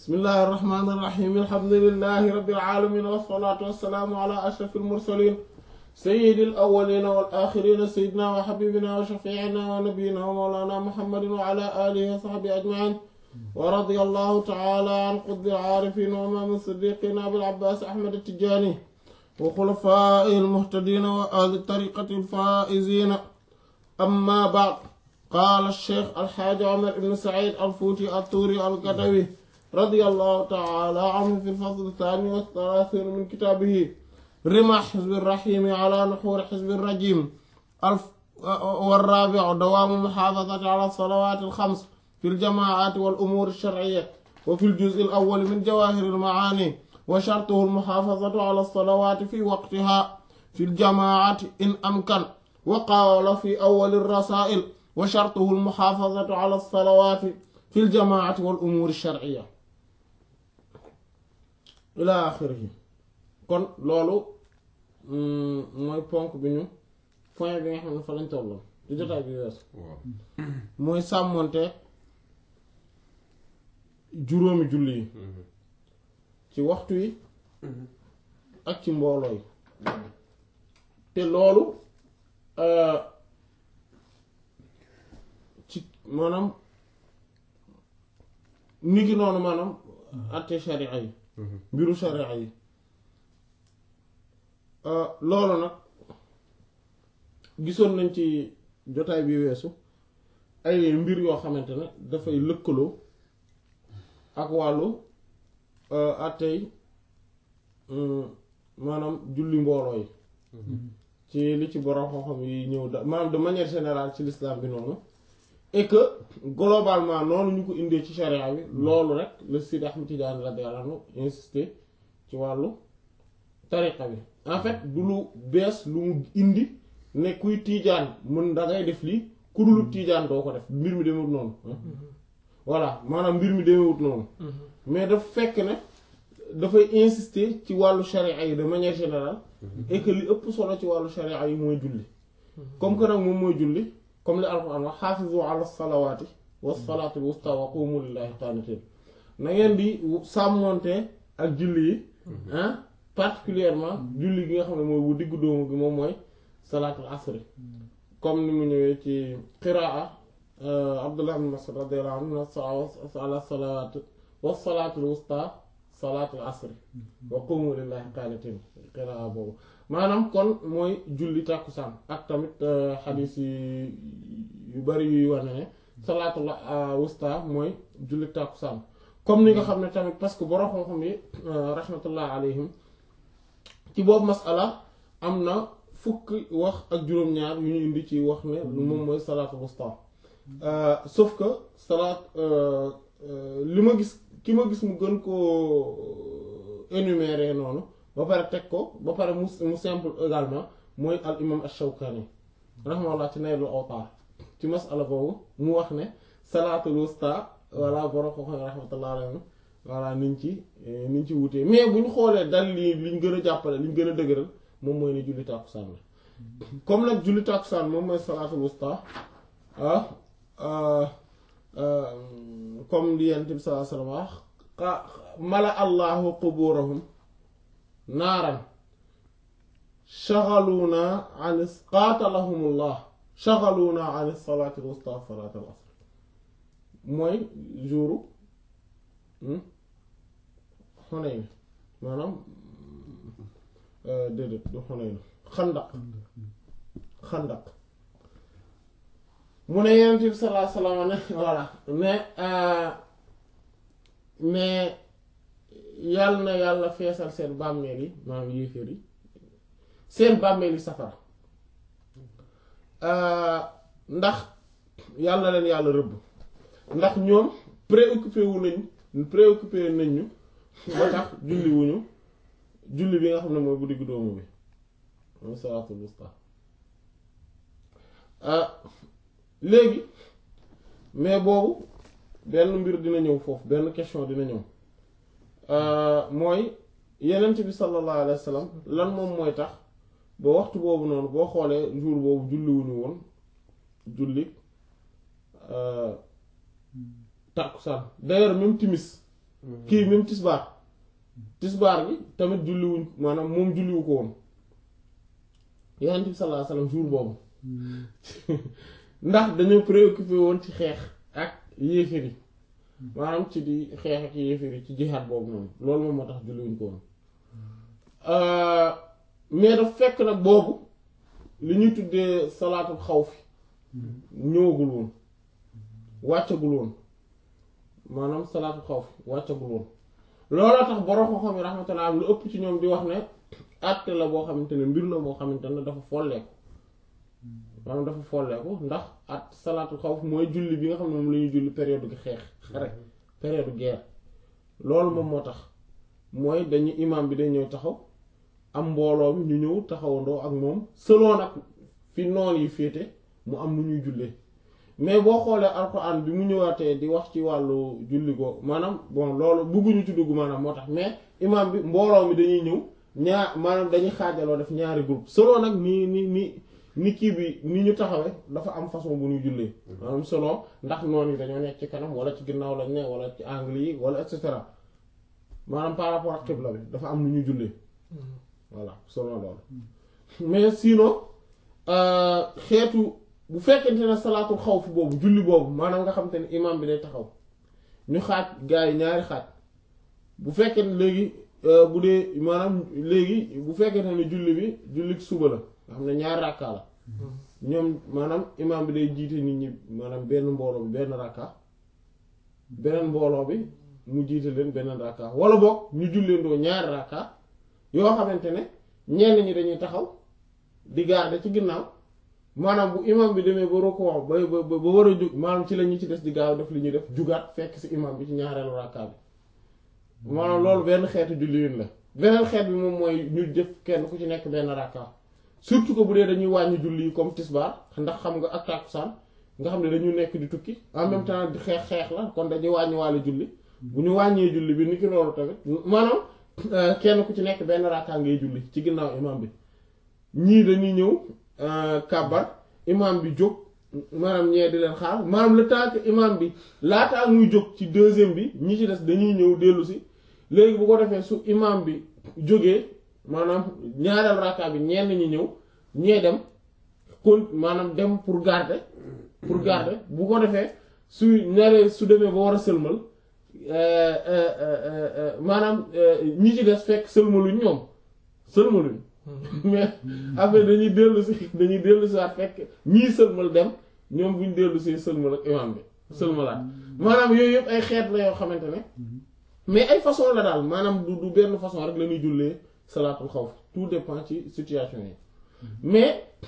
bismillahi irrahmani irrahim alhamdulilahi rabbil alamin wassalatu wassalaamu ala ashraf almursalin sayyidi alawalina wal axirina sayyidina wa xabibina wa shafiina wa nabiyina wa mawlana muhammadin wa ala alihi wa sahbihi ajmain wa radiya allahu taala an qutbi alcaarifin wa imaam siddiqin abil abbaas ahmad attijaani wa xulafaa'ihi almuhtadiina wa ahli tariqati alfaa'izina amma ba'd qaala alcheikh alxaaji omar ibn said alfuuti altuuri algadawi رضي الله تعالى عنه في الفصل الثاني والثلاثين من كتابه رمى حزب الرحيم على نحور حزب الرجيم الف والرابع دوام محافظة على الصلوات الخمس في الجماعات والأمور الشرعية وفي الجزء الأول من جواهر المعاني وشرطه المحافظة على الصلوات في وقتها في الجماعات إن أمكن وقال في أول الرسائل وشرطه المحافظة على الصلوات في الجماعة والأمور الشرعية ila axirihi kon loolu mooy ponk bi ñu point bi nga xam ne fa lañ tolloon di jotaay bi weesu mooy sàmmonte juróomi julli yi ci waxtu yi ak ci mbooloo yi te loolu ci maanaam ni ki noonu maanaam àtte sharia yi mbiru sharia yi loolu nag gisoon nañ ci jotaay bi weesu ay mbir yoo xamante ne dafay lëkkaloo ak wàllu àttey maanaam julli mbooloo yi ci li ci borom xam-xam yi ñëw da maanaam de manière générale ci l'islam bi noonu et que globalement noonu ñu ko indee ci charia bi loolu rek le Sidi Ahmed Tidiane radiyallahu anhu insister ci wàllu tariqa bi en fait du lu bees lu mu indi ne kuy tiijaan mën da ngay def lii ku dul tiijaan doo ko def mbir mi demewut noonu voilà maanaam mbir mi demewut noonu mais daf fekk ne dafay insister ci wàllu charia yi de manière générale et que li ëpp solo ci wàllu charia yi mooy julli comme que nag moom mooy julli comme li alquran wax xaafizu ala salawaati wa salaati wusta wa qumu lillahi qaanitiin na ngeen di sàmmonte ak julli yi ah particulièrement julli gi nga xam ne mooy bu diggu doomu gi moom mooy salaatul asri comme ni mu ñëwee ci qiraa abdullah ibn mas'ud radiyallahu anhu ala salawaati wa salaatul wusta salaatul asri wa qumu lillahi qaanitiin qiraa boobu maanaam kon mooy julli tàkkusaan ak tamit xadiis yi yu bari yuy wane ne salaatul wusta mooy julli tàkkusaan comme ni nga xam ne tamit parce que borom xam-xam yi rahmatullah alayhim ci boobu masala am na fukki wax ak juróom-ñaar yu ñu indi ci wax ne moom mooy salaatul wusta sauf que salaat li ma gis ki ma gis mu gën koo énumérer noonu ba pare teg ko ba pare mu mu simple également mooy al imam ash-Shawkani rahimahullah ci Naylul Awtar ci masala boobu mu wax ne salaatul wusta walla borom ko xam rahmatullah alayhi voilà niñ ci niñ ci wutee mais bu ñu xoolee dal li liñ gën a jàppale liñ gën a dëgëral moom mooy ne julli tàkkusaan la comme nag julli tàkkusaan moom mooy salaatul wusta ah comme li Yonent bi sallallahu alayhi wa sallam mala allahu quburahum naaran shaghaluuna an qaatalahumullah shaghaluuna an salaati al-wusta salaat al-asr mooy jouru Xunayn maanaam déedéet du Xunayn xandaq xandaq mu ne Yonent bi sallallahu alayhi wa sallam ne voilà mais mais yàlla na yàlla feesal seen bàmmeel yi maanaam yéeféer yi seen bàmmeel yi safara ndax yàlla leen yàlla rëbb ndax ñoom préoccupé wu nañ préoccupé nañ ñu ba tax julli wuñu julli bi nga xam ne mooy bu diggu doomu bi mooy salaatul wusta léegi mais boobu benn mbir dina ñëw foofu benn question dina ñëw mooy yenent bi sallallahu alayhi wa sallam lan moom mooy tax ba waxtu boobu noonu boo xoolee jour boobu julliwuñu woon julli tàkkusaan d'ailleurs même timis kii même tisbaar tisbaar bi tamit julliwuñ maanaam moom julliwu ko woon yonent bi sallallahu alayhi wasallam jour boobu ndax dañoo préoccupé woon ci xeex ak yéeféer yi maanaam ci di xeex ak yéeféer yi ci jihaad boobu noonu loolu moom moo tax julliwuñ ko woon mais daf fekk nag boobu li ñuy tuddee salaatul xawfi ñëwagul woon wàccagul woon maanaam salaatul xawfi wàccagul woon looloo tax borom xam-xam yi rahmatullah am lu ëpp ci ñoom di wax ne àtte la boo xamante ne mbir la moo xamante ne dafa folleeku maanaam dafa folleeku ndax at salaatul xawf mooy julli bi nga xam ne moom la ñuy julli période gi xeex xare période guerre loolu moom moo tax mooy dañu imam bi day ñëw taxaw am mbooloo mi ñu ñëw taxawandoo ak moom selon nag fi noon yi féete mu am nu ñuy jullee mais boo xoolee alxuraan bi mu ñëwaatee di wax ci wàllu julli ko maanaam bon loolu bëgguñu ci dugg maanaam moo tax mais imam bi mbooloo mi dañuy ñëw ñaar maanaam dañuy xaajaloo def ñaari groupe selon nag ni ni ni ni kii bi ni ñu taxawee dafa am façon bu ñuy jullee maanaam selon ndax noonu yi dañoo nekk ci kanam wala ci ginnaaw lañ ne wala ci angle yi wala et cetera maanaam par rapport ak xibla bi dafa am nu ñuy jullee voilà selon loolu mais sinon xeetu bu fekkente ne salaatul xawf boobu julli boobu maanaam nga xam te ne imam bi day taxaw ñu xaaj gars yi ñaari xaaj bu fekkee ne léegi bu dee maanaam léegi bu fekkente ne julli bi julli suba la nga xam ne ñaari rakka la ñoom maanaam imam bi day jiite nit ñi maanaam benn mbooloo bi benn rakka beneen mbooloo bi mu jiite leen beneen rakka wala boog ñu julleendoo ñaari rakka yoo xamante ne ñenn ñi dañuy taxaw di garder ci ginnaaw maanaam bu imam bi demee ba roko ba ba ba war a jug maanaam ci la ñu ci des di gaaw def li ñuy def jugaat fekk ci imam bi ci ñaareelu rakka bi maanaam loolu benn xeetu julliwin la beneen xeet bi moom mooy ñu jëf kenn ku ci nekk benn rakka surtout que bu dee dañuy wàññi julli yi comme tisbaar ndax xam nga ak takkusaan nga xam ne dañu nekk di tukki en même temps di xeex xeex la kon dañuy wàññi wàllu julli bu ñu wàññee julli bi ni ki loolu tamit maanaam kenn ku ci nekk benn rakka ngay julli ci ginnaaw imam bi ñii dañuy ñëw kàbbar imam bi jóg maanaam ñee di leen xaar maanaam le temps que imam bi laataa muy jóg ci deuxième bi ñi ci des dañuy ñëw dellu si léegi bu ko defee su imam bi jógee maanaam ñaareel rakka bi ñenn ñi ñëw ñee dem kon maanaam dem pour garder pour garder bu ko defee su ñaaree su demee ba war a sëlmal maanaam ñi ci des fekk sëlmaluñ ñoom sëlmaluñ mais après dañuy dellu si dañuy dellu si waat fekk ñii sëlmal dem ñoom buñ dellu si sëlmal ak imam bi sëlmalaat maanaam yooyu yëpp ay xeet la yoo xamante ne mais ay façon la daal maanaam du du benn façon rek la ñuy jullee salaatul xawf tout dépend ci situation yi mais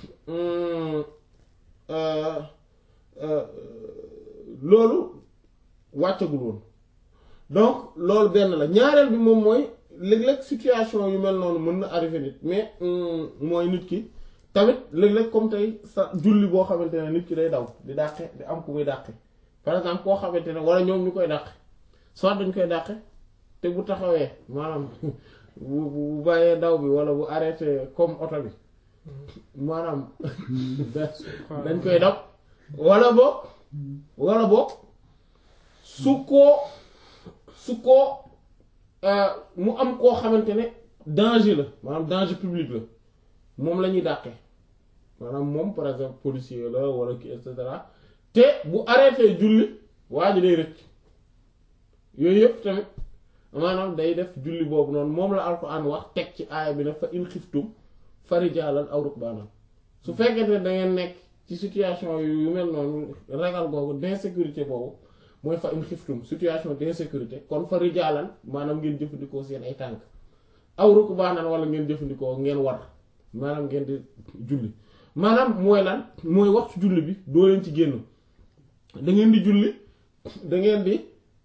loolu wàccagul woon donc loolu benn la ñaareel bi moom mooy léeg-léeg situation yu mel noonu mën na arrivé nit mais mooy nit ki tamit léeg-léeg comme tey sa julli boo xamante ne nit ki day daw di dàqe di am ku muy dàqe par exemple koo xamante ne wala ñoom ñu koy dàqe soit dañ koy dàqe te bu taxawee maanaam bu bu bàyyee daw bi wala bu arrêté comme oto bi maanaam dañ koy daw wala boog wala boog su ko su ko mu am koo xamante ne danger la maanaam danger public la moom la ñuy dàqe maanaam moom par exemple policier la wala ki et cetera te bu arrêté julli waa ji day rëcc yooyu yëpp tamit maanaam day def julli boobu noonu moom la alxuraan wax teg ci aaya bi ne fa in xiftum farijaalan aw rukbaanan su fekkente ne da ngeen nekk ci situation yu mel noonu ragal googu d'insécurité boobu mooy fa in xiftum situation d'insécurité kon farijaalan maanaam ngeen jëfandikoo seen ay tànk aw rukbaanan wala ngeen jëfandikoo ngeen war maanaam ngeen di julli maanaam mooy lan mooy waxtu julli bi doo leen ci génn da ngeen di julli da ngeen di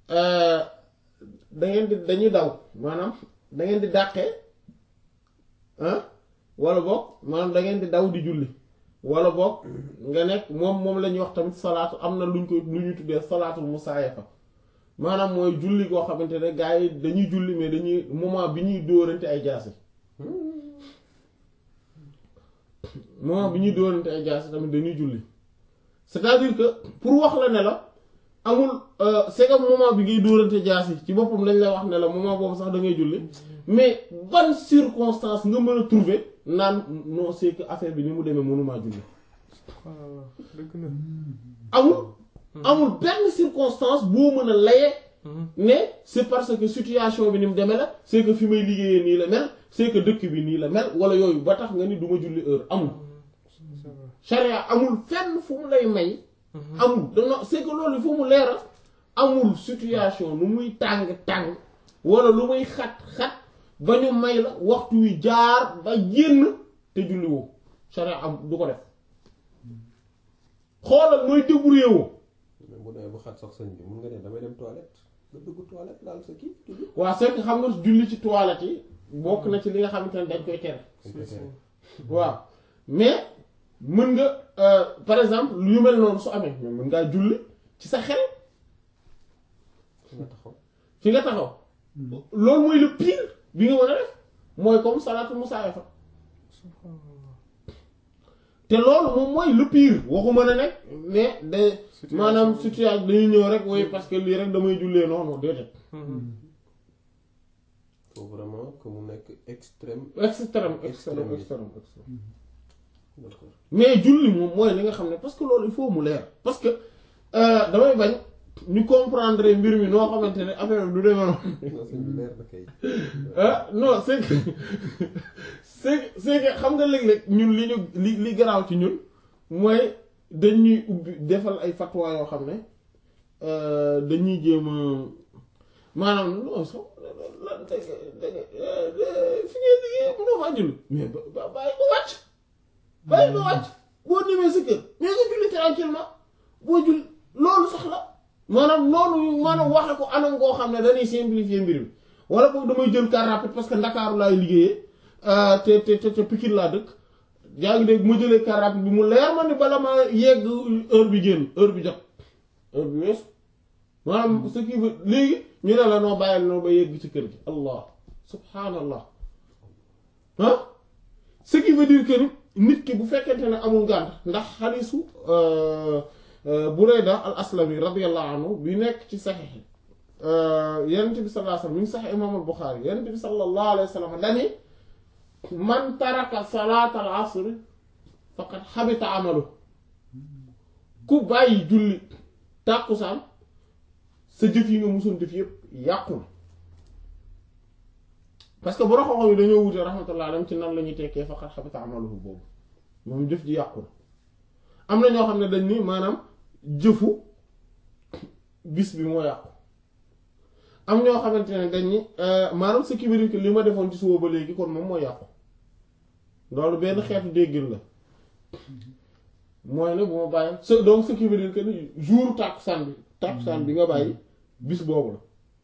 da ngeen di dañuy daw maanaam da ngeen di dàqee ah wala boog maanaam da ngeen di daw di julli wala boog nga nekk moom moom la ñuy wax tamit salaatu am na luñ koy lu ñu tuddee salaatul musaayafa maanaam mooy julli koo xamante ne gars yi dañuy julli mais dañuy moment bi ñuy dóorante ay jaasi moment bi ñuy dóorante ay jaasi tamit dañuy julli c'est-à-dire que pour wax la ne la amul c'est que moment bi ngay dóorante jaasi ci boppam lañ lay wax ne la moment boobu sax da ngay julli mais ban circonstance nga mën a trouver naan non c'est que affaire bi ni mu demee mënumaa julli subhanallah dëgg na amul amul benn circonstance boo mën a laye ne c'est parce que situation bi ni mu demee la c'est que fi may liggéeyee nii la mel c'est que dëkk bi nii la mel wala yooyu ba tax nga ni du ma julli heure amul charia amul fenn fu mu lay may amul dano c'est que loolu fu mu leera amul situation lu muy tàng-tàng wala lu muy xat-xat ba ñu may la waxtu wi jaar ba génn te julli woo charia am du ko def xoolal mooy débrouiller woo mais bu demee bu xat sax sëñ bi mun nga ne damay dem toilette nga dugg toilette laal sa kii julli. waa c'est que xam nga julli ci toilette yi bokk na ci li nga xamante ne dañ koy tere dañ koy tere. waaw mais mën nga euh, par exemple lu mel noonu su amee mais mën ngaa julli ci sa xel fi nga taxaw. fi nga taxaw loolu mooy le pire bi nga mën a def mooy comme salaatu musaayafa te loolu moom mooy le pire waxuma ne nag ne de maanaam situation dañuy ñëw rek woy parce que lii rek damay jullee noonu déedéet faut vraiment que mu nekk extrême. extrême extrême Extrême. extrême extrême d'accord mais julli moom mooy li nga xam ne parce que loolu il faut mu leer parce que euh, damay bañ ñu comprendre mbir mi noo xamante ne affaire bi du demee noonu non sëñ bi leer na kay. ah non c'est que c'est que c'est que xam nga léeg-léeg ñun li ñu li li garaaw ci ñun mooy dañuy ubbi defal ay fatwa yoo xam ne euh, dañuy jéem a maanaam non sax la da nga da nga fi ngay liggéey mënoo faa julli mais ba ba bàyyi ba wàcc bàyyi ba wàcc boo demee sa kër mais nga julli tranquillement boo julli loolu sax la maanaam noonu maanaam waxe ko anam goo xam ne dañuy simplifier mbir mi wala boog damay jël car rapide parce que ndakaaru laay liggéeyee te te te te Pikine laa dëkk yaa ngi dégg ma jëlee car rapide bi mu leer ma ni bala ma yegg heure bi génn heure bi jot heure bi weesu maanaam ce qui veut léegi ñu ne la noo bàyyil noo ba yegg ci kër gi allah subhanallah ah ce qui veut dire que ni nit ki bu fekkente ne amul ngànt ndax xadiisu Burayda al aslami radiyallahu anhu bi nekk ci saxiix yonent bi sallallahu alayhi wa sallam mi ngi sax imaam al Buxaari yonent bi sallallahu alayhi wa sallam dani man taraka salaat al asr faqad xabita amalu ku bàyyi julli tàkkusaan sa jëf yi nga musoon def yépp yàqu na parce que bu raxoxo yi dañoo wute rahmatullah alayhim ci nan la ñuy tekkee faqad xabita amaluhu boobu moom jëf ji yàqu na am na ñoo xam ne dañ ni maanaam jëfu bis bi moo yàqu am ñoo xamante ne dañ ni maanaam ce qui veut dire que li ma defoon ci suba ba léegi kon moom moo yàqu loolu benn xeetu déggin la mooy ne bu ma bàyyi ce donc ce qui veut dire que ni jour tàkkusaan bi tàkkusaan bi nga bàyyi bis boobu la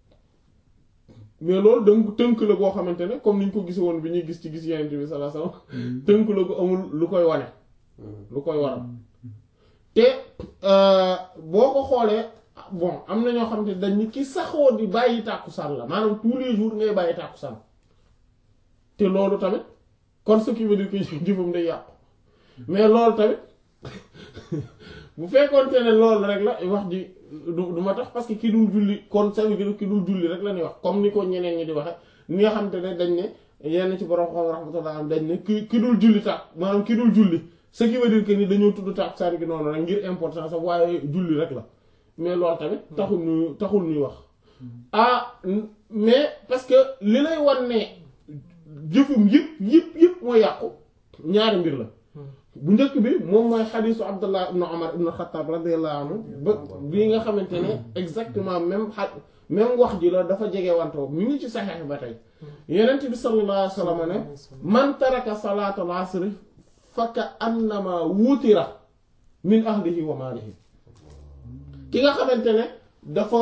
mais loolu dënk tënk la boo xamante ne comme niñ ko gis woon bi ñuy gis ci gis yeneen bi sallallahu alayhi wasallam tënk la ko amul lu koy wane lu koy waral te boo ko xoolee bon am na ñoo xam ne dañ ni ki saxoo di bàyyi tàkkusaan la maanaam tous les jours ngay bàyyi tàkkusaan te loolu tamit kon ce qui veut dire que jëfam day yàqu mais loolu tamit bu fekkoonte ne loolu rek la wax ji du du ma tax parce que ki dul julli kon ça veut dire ki dul julli rek la ñuy wax comme ni ko ñeneen ñi di waxe ni nga xam te ne dañ ne yenn ci borom xam rahmatullah dañ ne ki ki dul julli tàkk maanaam ki dul julli ce qui veut dire que ni dañoo tudd tàkkusaan gi noonu rek ngir importance am waaye julli rek la mais loolu tamit taxul ñu taxul ñuy wax ah mais parce que li lay wan ne jëfum yëpp yëpp yëpp mooy yàqu ñaari mbir la bu njëkk bi moom mooy xadiisu Abdullah ibnu Umar ibnu Xattaab radiyallahu anhu ba bii nga xamante ne exactement même xa même wax ji la dafa jege wantoo mi ngi ci saxeex ba tey Yonent bi sallallahu alayhi wa sallam ne man taraka salaatal asri fa ka annama wutira min ahlihi wa maalihi ki nga xamante ne dafa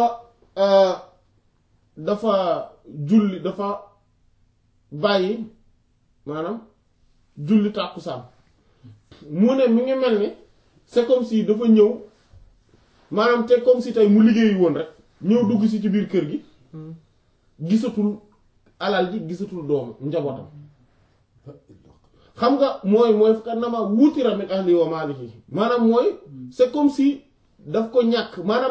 dafa julli dafa bàyyi maanaam julli tàkkusaan mu ne mi ngi mel ni c'est comme si dafa ñëw maanaam te comme si tey mu liggéeyi woon rek ñëw dugg si ci biir kër gi gisatul alal ji gisatul doomu njabootam xam nga mooy mooy fukkat na ma wutira min ahli wa maalihi maanaam mooy c'est comme si daf ko ñàkk maanaam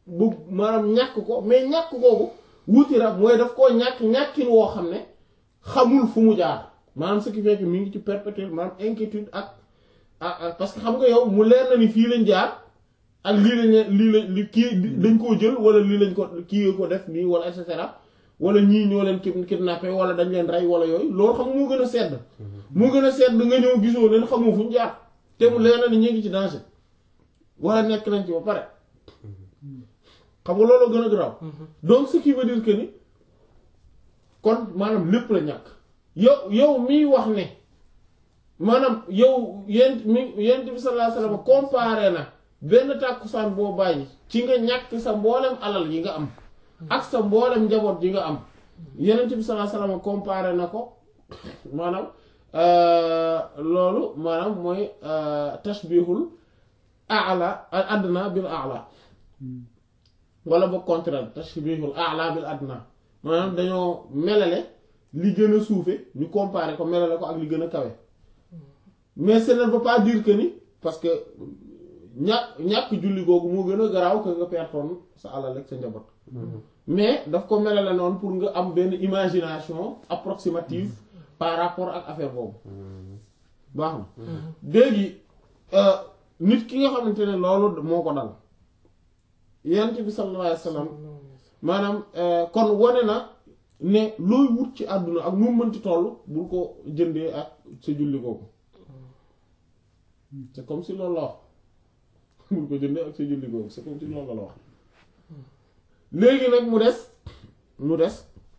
bu maanaam ñàkk ko mais ñàkk googu wuti rab mooy daf koo ñàkk ñàkkin woo xam ne xamul fu mu jaar maanaam ce qui fait que mi ngi ci perpétuel maanaam inquiétude ak ak ak parce que xam nga yow mu leer na ni fii lañ jaar ak lii lañ lii lañ li kii dañ koo jël wala lii lañ ko kii ko def nii wala et cetera wala ñii ñoo leen kid kidnappé wala dañ leen rey wala yooyu loolu xam nga moo gën a sedd moo gën a sedd nga ñëw gisoo leen xamoo fu ñu jaar te mu leer na ni ñu ngi ci danger wala nekk nañ ci ba pare xam nga loolu gën a garaaw donc ce qui veut dire que ni kon maanaam lépp la ñàkk yow yow miy wax ne maanaam yow yent mi yent bi sallallahu alayhi wasallam comparé na benn tàkkusaan boo bàyyi ci nga ñàkk sa mboolem alal yi nga am ak sa mboolem njaboot yi nga am yenent bi sallallahu alayhi wasallam comparé na ko maanaam loolu maanaam mooy tashbihul a'la adna bil a'la wala ba contraire tashbihul a'la bil adna maanaam dañoo melale li gën a suufe ñu comparer ko melale ko ak li gën a kawe mais ce ne veut pas dire que ni parce que ñàkk ñàkk julli googu moo gën a garaaw que nga pertoon sa alal ak sa njaboot mais daf ko melale noonu pour nga am benn imagination approximative par rapport ak affaire boobu baax na léegi nit ki nga xamante ne loolu moo ko dal yent bi sallallahu alayhi wasallam maanaam kon wane na ne looy wut ci àdduna ak mu mënti toll bul ko jëndee ak sa julli googu c'est comme si loolu la wax bul ko jëndee ak sa julli googu c'est comme si loolu la wax léegi nag mu des mu des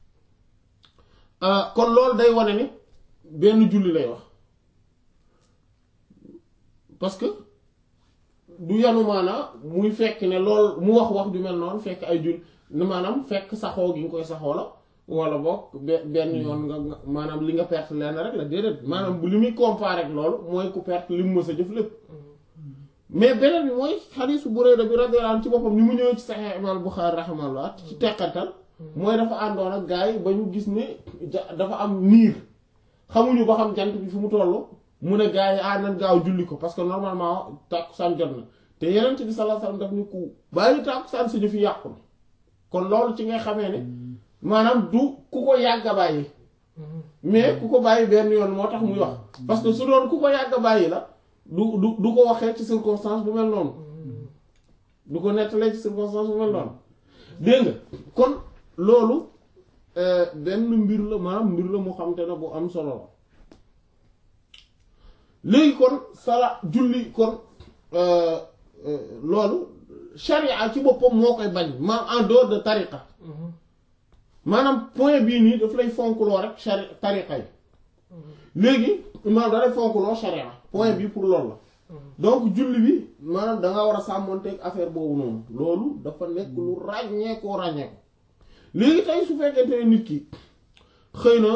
kon loolu day wane ni benn julli lay wax parce que du yanu maanaa muy fekk ne lool mu wax wax ju mel noonu fekk ay jull maanaam fekk saxoo gi nga koy saxoo la wala boog benn yoon nga maanaam li nga perte lenn rek la déedéet maanaam bu li muy comparer ak loolu mooy ku perte li mu mës a jëf lépp mais beneen bi mooy xadiisu Burayda bi radiyallahu anhu ci boppam ni mu ñëwee ci Sahih Imam Bukhari rahimahullah ci teqatal mooy dafa àndoon ak gars yi ba ñu gis ne dafa am niir xamuñu ba xam jant bi fu mu toll mu ne gars yi ah nañ gaaw julli ko parce que normalement tàkkusaan jot na te yeneen bi sallallahu alayhi wasallam daf ni ku bàyyi tàkkusaan si fi yàqu na kon loolu ci ngay xamee ne maanaam du ku ko yàgg a bàyyi mais ku ko bàyyi benn yoon moo tax muy wax parce que su doon ku ko yàgg a bàyyi la du du du ko waxee ci circonstance bu mel noonu du ko nettalee ci circonstance bu mel noonu dégg nga kon loolu benn mbir la maanaam mbir la mu xam te ne bu am solo la léegi kon sala julli kon loolu sharia ci boppam moo koy bañ ma en dehors de tariqa maanaam point bii nii daf lay fonkloo rek shari tariqa yi léegi maanaam da lay fonkloo sharia point bii pour loolu la donc julli bi maanaam danga war a sàmmonteeg affaire boobu noonu loolu dafa nekk lu ràññeekoo ràññeeko léegi tey su fekkente ne nit ki xëy na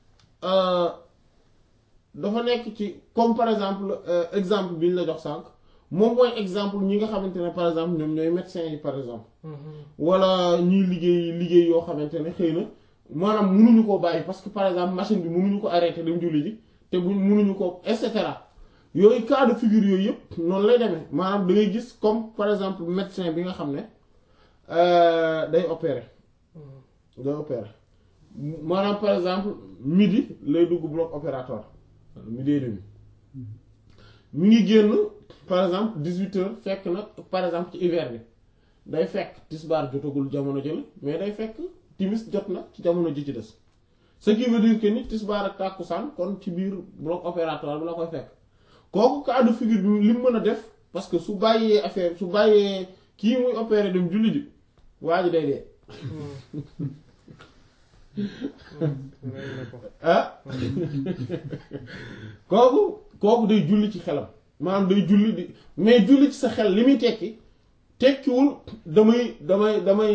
dafa nekk ci comme par exemple exemple bi ñu la jox sànq moom mooy exemple ñi nga xamante ne par exemple ñoom ñooy médecins yi par exemple wala ñiy liggéey liggéey yoo xamante ne xëy na maanaam munuñu koo bàyyi parce que par exemple machine bi munuñu ko arrêter dem julli ji te bu munuñu ko et cetera yooyu cas de figure yooyu yëpp noonu lay demee maanaam da ngay gis comme par exemple médecin bi nga xam ne day opérer day opérer maanaam par exemple midi lay dugg bloc opératoire midi et demi mi ngi génn par exemple dix-huit heures fekk na par exemple ci hiver bi day fekk tisbaar jotagul jamono jële mais day fekk timis jot na ci jamono ji ci des ce qui veut dire que ni tisbaar ak tàkkusaan kon ci biir bloc opératoire bi la koy fekk kooku cas de figure bi li mu mën a def parce que su bàyyee affaire su bàyyee kii muy opérer dem julli ji waa ji day dee ah kooku kooku day julli ci xelam maanaam day julli di mais julli ci sa xel li muy tekki tekkiwul damay damay damay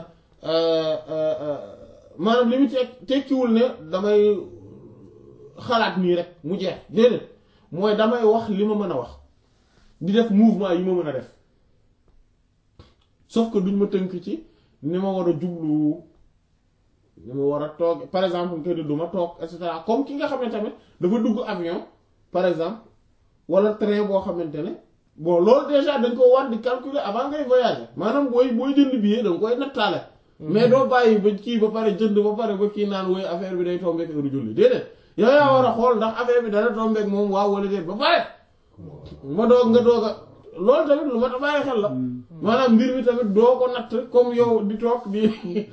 maanaam li muy tekki tekkiwul ne damay xalaat nii rek mu jeex déedéet mooy damay wax li ma mën a wax di def mouvement yi ma mën a def sauf que duñ ma tënk ci ni ma war a jublu ni ma war a toog par exemple que ni du ma toog et cetera comme ki nga xam ne tamit dafa dugg avion par exemple wala train boo xamante ne bon loolu déjà dañ ko war di calculer avant ngay voyager maanaam booy booy jënd billet da nga koy nattaale mais doo bàyyi ba kii ba pare jënd ba pare ba kii naan woy affaire bi day tombeek heure julli déedéet yow yaa war a xool ndax affaire bi dana tombeek moom waaw wala déet ba pare ma doog nga doog a loolu tamit lu ma ta bàyyi xel la maanaam mbir mi tamit doo ko natt comme yow di toog di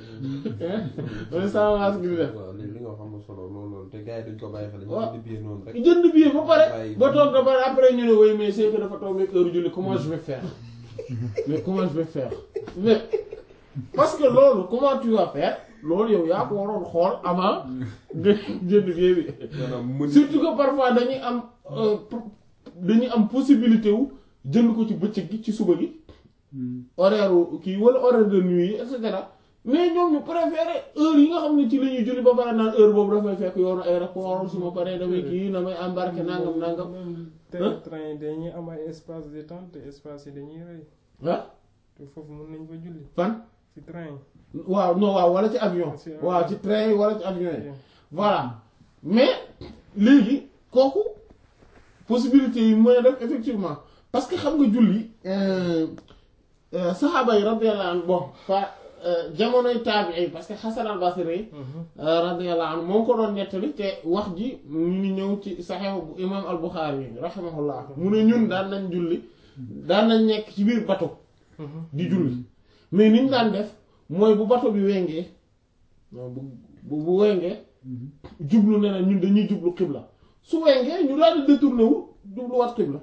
wala sans gi di def waaw li li nga xam ne solo loolu loolu te gars yi dañ ko bàyyi xel dañu waaw. jënd billet noonu rek jënd billet ba pare Bàyyi. ba toog da pare après ñu ne woy mais c'est que dafa tombeek heure julli comment je vais faire mais comment je vais faire mais parce que loolu comment tu vas faire loolu yow yaa ko waroon xool avant nga jënd billet bi maanaam mën surtout que parfois dañuy am euh, pro- dañuy am possibilité wu jënd ko ci bëccëg gi ci suba gi horaire wu kii wala horaire de nuit yi et cetera mais ñoom ñu préféré heure yi nga xam ne ci la ñuy julli ba pare naan heure boobu dafay fekk yoonu aéroport su ma paree damay kii damay embarqué nangam nangam même Hein? te train yi dañuy am ay espace détente te espace yi dañuy rëy ah te foofu mën nañ fa julli fan ci train yi. waaw non waaw wala ci avion Ci avion. waaw ci train yi wala ci avion yi Ok. voilà mais léegi kooku possibilité yi mën a def effectivement parce que xam nga julli euh, euh, saxaaba yi radiyallahu anhu bon fa euh, jamonoy taabii parce que Hasan al-Basri Mhm. euh, radiyallahu anhu moo ko doon nettali te wax ji mu ngi ñëw ci Sahih bu imam al-Bukhari rahimahullah mu ne ñun daan nañ julli daan nañ nekk ci biir bateau Mhm. di julli mais ni ñu daan def mooy bu bateau bi wengee non bu bu bu wengee jublu ne na ñun dañuy jublu xibla su wengee ñu daal di détourné wu jubluwaat xibla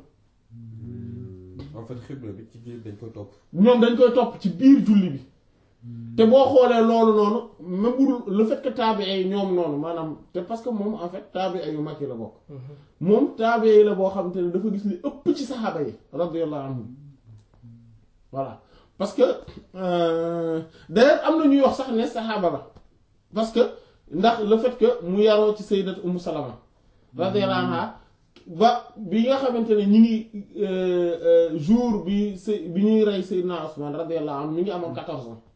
en fait xibla bi ci biir dañ koy topp ñoom dañ koy topp ci biir julli bi te boo xoolee loolu noonu même bu dul le fait que taabi'i yi ñoom noonu maanaam te parce que moom en fait taabi'i yu mag yi la bokk Mhm. moom taabi'i yi la boo xam te ne dafa gis li ëpp ci saxaaba yi radiyallahu anhum voilà parce que euh, d'ailleurs am na ñuy wax sax ne saxaaba la parce que ndax le fait que mu yaroo ci sayyidat Ummu Salama radiyallahu anha ba bi nga xamante ne ñi ngi euh, euh, jour bi say bi ñuy rey Seydina Usman radiyallahu anhu mi ngi amoon quatorze ans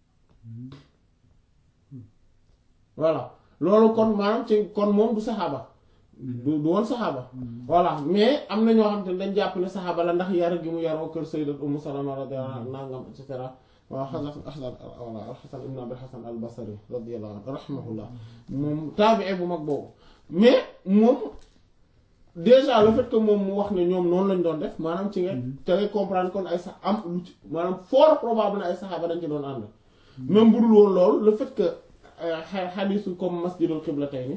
voilà loolu kon maanaam ci kon moom du saxaaba du du woon saxaaba voilà mais am na ñoo xam te ne dañ jàpp ne saxaaba la ndax yar gi mu yaroo kër sayyidat Ummu Salama radiyallahu anha nangam et cetera waaw xasan xasan voilà alxasan ibn abil xasan al basri radiyallahu anhu rahimahullah moom taabii bu mag boobu mais moom déjà le fait que moom mu wax ne ñoom noonu lañ doon def maanaam ci nga te ngay comprendre kon ay sax am lu ci maanaam fort probable ne ay saxaaba dañ ci doon ànd même bu dul woon loolu le fait que xadisu comme masjidul qiblatayni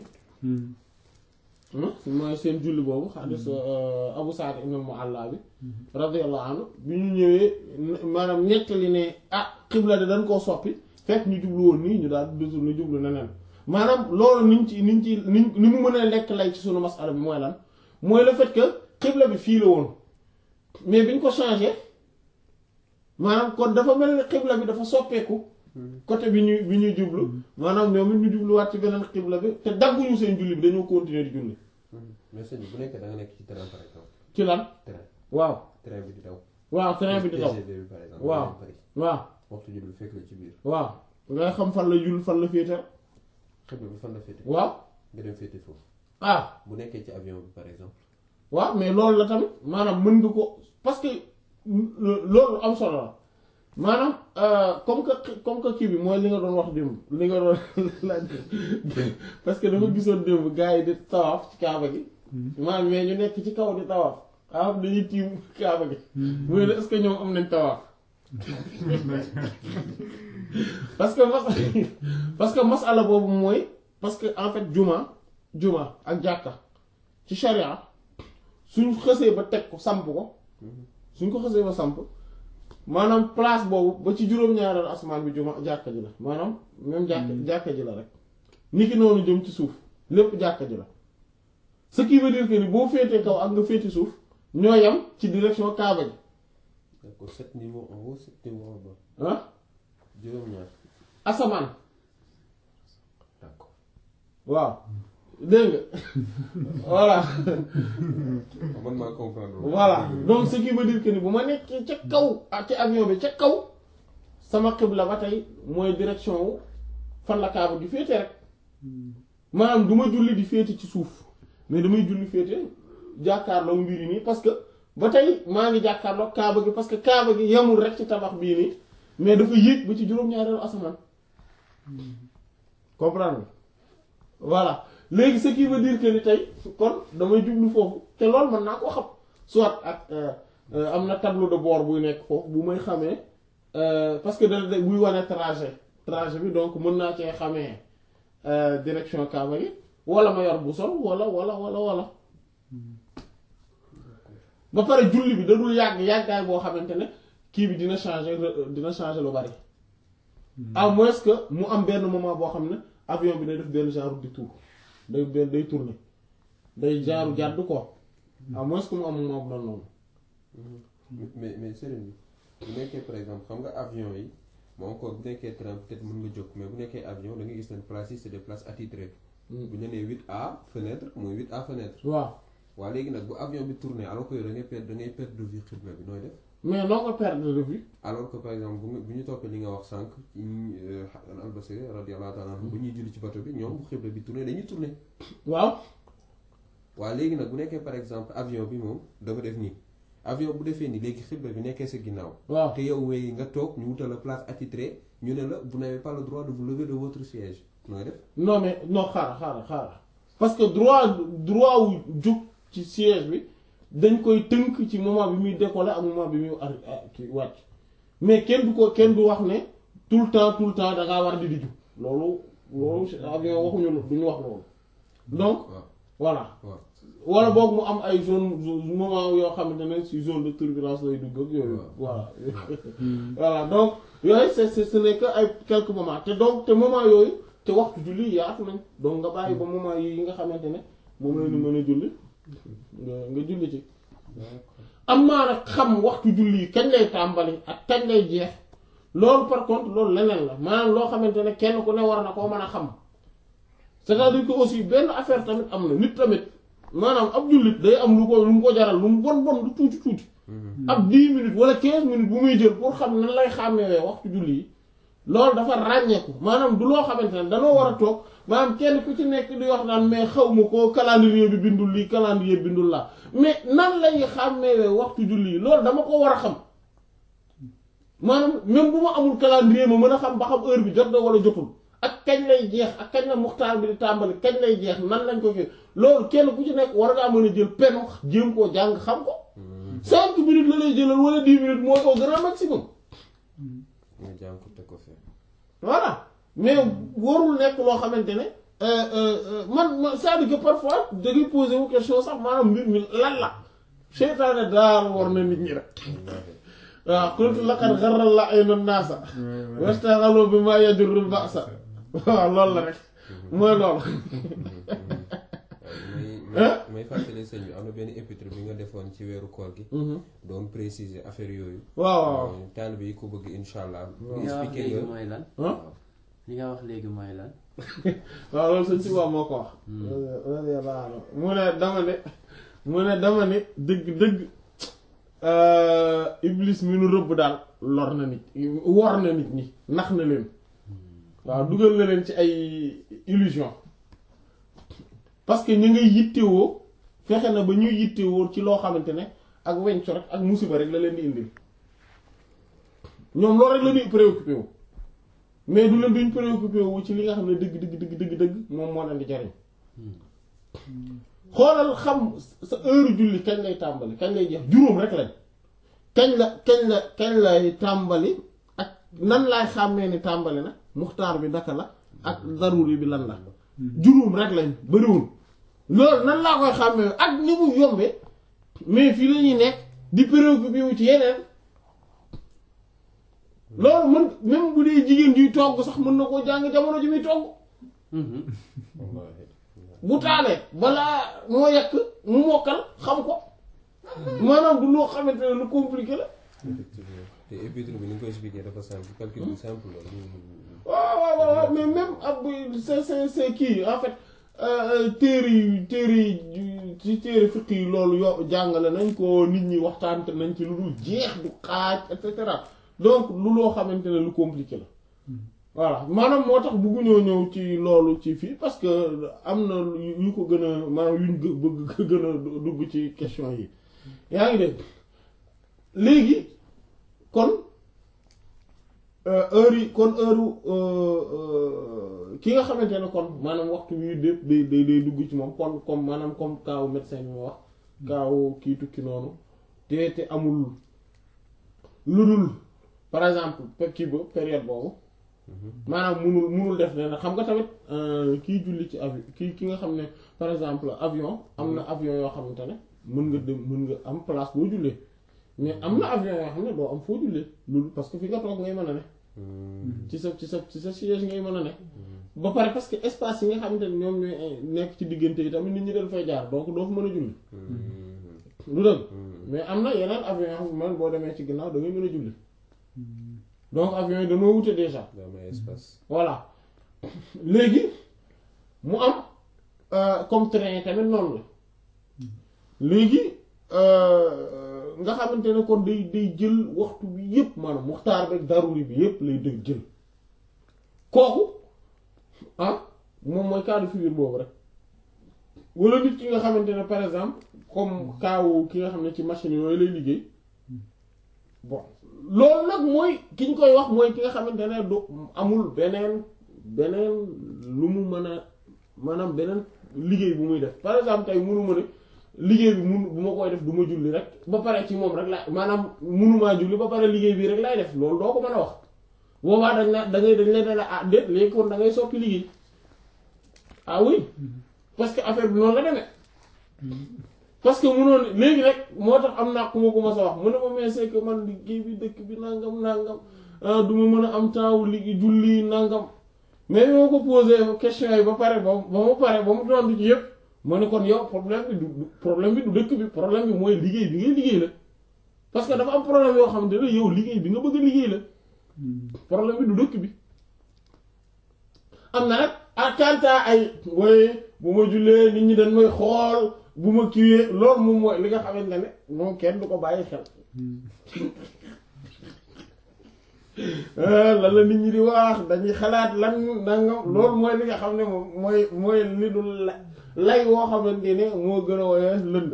mooy seen julli boobu xadis Abu Sa'id ibn al-Mu'alla bi radiyallahu anhu bi ñu ñëwee maanaam nettali ne ah xibla de dañ koo soppi fekk ñu jublu woon nii ñu daal di ñu jublu neneen maanaam loolu niñ ci niñ ci niñ ni mu mën a lekk lay ci sunu masala bi mooy lan mooy le fait que xibla bi fii la woon mais biñ ko changé maanaam kon dafa mel ni xibla bi dafa soppeeku côté bi ñuy bi ñuy jublu maanaam ñoom it ñu jubluwaat ci beneen xibla bi te dagguñu seen julli bi dañoo continuer di julli mais sëñ bi bu nekkee da nga nekk ci train par exemple ci lan train waaw train bi di daw waaw train bi di daw TGV bi par exemple waaw. nga dem Paris waaw waxtu julli fekk la ci biir waaw ngay xam fan la jull fan la féete xibla bi fan la féete waaw nga dem féete foofu ah bu nekkee ci avion bi par exemple waaw mais loolu la tamit maanaam mën nga ko parce que loolu am solo la maanaam euh, comme que comme que kii bi mooy li nga doon wax démb li nga doon laaj parce que dama gisoon démb gars yi di tawaaf ci kaaba gi maanaam mais ñu nekk ci kaw di tawaaf xam dañuy tiim kaaba gi mooy ne est-ce que ñoom am nañ tawaaf parce que mas parce que masala boobu mooy parce que en fait juma juma ak jàkka ci sharia suñ xësee ba teg ko samp ko suñ ko xësee ba samp maanaam place boobu ba ci juróom-ñaareelu asamaan bi juma jàkka ji la maanaam même jàkka jàkka ji la rek ni ki noonu jëm ci suuf lépp jàkka ji la ce qui veut dire que ni boo féetee kaw ak nga féete suuf ñoo yam ci direction kaaba ji d'accord sept niveaux en haut sept niveaux en bas ah juróom-ñaar asamaan d'accord waaw dégg nga voilà man maa comprendre voilà donc ce qui veut dire que ni bu ma nekkee ca kaw ak ci avion bi ca kaw sama xibla ba tey mooy direction wu fan la kaaba gi féete rek maanaam du ma julli di féete ci suuf mais damay julli féete jàkkaarloo mbir yi nii parce que ba tey maa ngi jàkkaarloog kaaba gi parce que kaaba gi yemul rek ci tabax bii nii mais dafa yéeg ba ci juróom-ñaareelu asamaan comprendre nga voilà léegi ce qui veut dire que ni tey kon damay jublu foofu te loolu mën naa koo xam soit ak am na tableau de bord buy nekk foofu bu may xamee parce que da da buy wane trajet trajet bi donc mën naa cee xamee direction kaaba gi wala ma yor bu sol wala wala wala wala ba pare julli bi da dul yàgg yàggaay boo xamante ne kii bi dina changer dina changer lu bari à moins que mu am benn moment boo xam ne avion bi day def benn genre di tour day benn day tourner day genre jàdd ko à moins que mu am moment bu noonu noonu mais mais sëriñ bi bu nekkee par exemple xam nga avion yi moo encore bu nekkee train peut-être mën nga jóg mais bu nekkee avion da nga gis ne places yi c'est des places attitrées bu ñu nee 8A fenêtre mooy 8A fenêtre waaw waaw léegi nag bu avion bi tourné alors que yow da ngay perdre da ngay perdre de vue xibla bi nooy def mais noo ko perdre de vue alors que par exemple bu bu ñu toppee li nga wax sànq ci albasiri radiyallahu ta'ala anhu bu ñuy julli ci bato bi ñoom bu xibla bi tourné dañuy tourné waaw waaw léegi nag bu nekkee par exemple avion bi moom dafa def nii avion bu defee nii léegi xibla bi nekkee sa ginnaaw waaw te yow wey nga toog ñu wutal la place attitrée ñu ne la vous n'avez pas le droit de vous lever de votre siège nooy def non mais non xaaral xaaral xaaral parce que droit droit wu jóg ci siège bi dañ koy tënk ci moment bi muy décoller ak moment bi muy arri ci wàcc mais kenn du ko kenn du wax ne tout le temps tout le temps da ngaa war di di jug loolu loolu avion waxuñu duñu wax loolu donc waaw voilà waaw wala boog mu am ay zone moment yoo xamante ne ci zone de turbulence lay dugg ak yooyu voilà voilà donc yooyu c'est c'est ce n'est que ay quelques moments te donc te moment yooyu te waxtu julli yaatu nañ donc nga bàyyi ba moment yi nga xamante ne moom la ñu mën a julli nga nga julli ci am maa nag xam waxtu julli yi kañ lay tàmbali ak kañ lay jeex loolu par contre loolu leneen la maanaam loo xamante ne kenn ku ne war na koo mën a xam c'est-à-dire que aussi benn affaire tamit am na nit tamit maanaam ab jullit day am lu ko lu mu ko jaral lu mu bon bon lu tuuti tuuti ab 10 minutes wala 15 minutes bu muy jël pour xam nan lay xàmmewee waxtu julli yi loolu dafa ràññeeku maanaam du loo xamante ne danoo war a toog maanaam kenn ku ci nekk di wax naan mais xaw ma ko calendrier bi bindul lii calendrier bindul laa mais nan lay xàmmewee waxtu julli yi loolu dama ko war a xam maanaam même bu ma amul calendrier ma mën a xam ba xam heure bi jot na wala jotul ak kañ lay jeex ak kañ la muxtaar bi di tàmbali kañ lay jeex nan lañ ko fi loolu kenn ku ci nekk war ngaa mën a jël penu jéem koo jàng xam ko cinq minutes la lay jëlal wala dix minutes mooy au grand maximum nga jàng ko teg ko fee voilà mais warul nekk loo xamante ne man ma c'est-à-dire que parfois da ngay poser wu question sax maanaam mbir mi lan la seytaane daal war na nit ñi rek waaw qultu laqad gharra la ayna naasa wastaghalu bima yajurrul ba'sa waaw loolu la rek mooy loolu may may fàttali sëñ bi am na benn épître bi nga defoon ci weeru koor gi doon préciser affaire yooyu waaw waaw taalibe yi ko bëgg insha allah li nga wax expliquer léegi nga mooy lan ah li nga wax léegi mooy lan waaw loolu sëñ si waaw moo ko wax mu ne dama ne mu ne dama ne dëgg dëgg iblis mi nu rëbb daal lor na nit wor na nit ñi nax na leen waaw dugal na leen ci ay illusion parce que ñu ngay yittewoo fexe na ba ñuy yittewoo ci loo xamante ne ak wenco rek ak musiba rek la leen di indil ñoom loolu rek la ñuy préoccupé wu mais du leen duñ préoccupé wu ci li nga xam ne dëgg dëgg dëgg dëgg dëgg moom moo leen di jariñ xoolal xam sa heure julli kañ lay tàmbali kañ lay jeex juróom rek lañ kañ la kañ la kañ lay tàmbali ak nan laay xàmmee ni tàmbali na muxtaar bi naka la ak daruri bi lan la juróom rek lañ bariwul loolu nan laa koy xàmmee ak ni mu yombe mais fii la ñuy nekk di préoccupé wu ci yeneen loolu mën même bu dee jigéen juy togg sax mën na koo jàng jamono ji muy togg wallaahi bu taalee balaa moo yekk mu mokkal xam ko maanaam du loo xamante ne lu compliqué la effectivement te épître bi ni nga koy expliquer dafa simple calcul bu simple la waaw waaw waaw mais même ab c'est c'est c'est kii en fait téere yi téere yi ci téere fiq yi loolu yo jàngale nañ ko nit ñi waxtaante nañ ci lu dul jeex du xaaj et cetera donc lu loo xamante ne lu compliqué la voilà maanaam moo tax bëgguñoo ñëw ci loolu ci fii parce que am na yu ko gën a maanaam yuñ gë- bëgg gën a dugg ci question yi yaa ngi dégg léegi kon heure yi kon heure ki nga xamante ne kon maanaam waxtu wi dépp day day day dugg ci moom kon comme maanaam comme kaawu médecin bi ma wax kaawu kii tukki noonu te te amul lu dul par exemple kii ba période boobu maanaam munul munul def ne xam nga tamit kii julli ci avion kii ki nga xam ne par exemple avion am na avion yoo xamante ne mën nga dem mën nga am place boo jullee mais am na avion yoo xam ne doo am foo jullee loolu parce que fi nga toog ngay mën a ne ci sa ci sa ci sa siège ngay mën a ne ba pare parce que espace yi nga xamante ne ñoom ñooy nekk ci diggante yi tamit nit ñi dañ fay jaar donc doo fa mën a julli lu dëgg mais am na yeneen avion yoo xam ne man boo demee ci ginnaaw da ngay mën a julli donc avion yi dañoo wute déjà daa may espace voilà léegi mu am comme train tamit noonu la léegi nga xamante ne kon day day jël waxtu bi yépp maanaam muxtaar beeg daruri bi yépp lay dëgg jël kooku ah moom mooy cas de figure boobu rek wala nit ki nga xamante ne par exemple comme kaawu ki nga xam ne ci machine yooyu lay liggéey bon loolu nag mooy ki ñu koy wax mooy ki nga xamante ne du amul beneen beneen lu mu mën a maanaam beneen liggéey bu muy def par exemple tey munu ma ne liggéey bi mun bu ma koy def du ma julli rek ba pare ci moom rek la maanaam munumaa julli ba pare liggéey bii rek lay def loolu doo ko mën a wax boobaa dañ na da ngay dañ leen ne ah déet léegi kon da ngay soppi liggéey ah oui parce que affaire bi noonu la demee parce que munoon léegi rek moo tax am naa ku ma ko ma sa wax mu ne ma mais c'est que man liggéey bi dëkk bi nangam nangam du ma mën a am temps wu liggéey julli nangam mais bi ma ko posé question yi ba pare ba ba mu pare ba mu tontu ci yëpp ma ne kon yow problème bi du problème bi du dëkk bi problème bi mooy liggéey bi ngay liggéey la parce que dafa am problème yoo xamante ne yow liggéey bi nga bëgg a liggéey la problème bi du dëkk bi am na nag attenta ay woy bu ma jullee nit ñi dañ may xool bu ma kiiwee loolu moom mooy li nga xamante ne moom kenn du ko bàyyi xel lan la nit ñi di wax dañuy xalaat lan nangam loolu mooy li nga xam ne moom mooy mooy li du la lay woo xamante ne moo gën a woyof lënd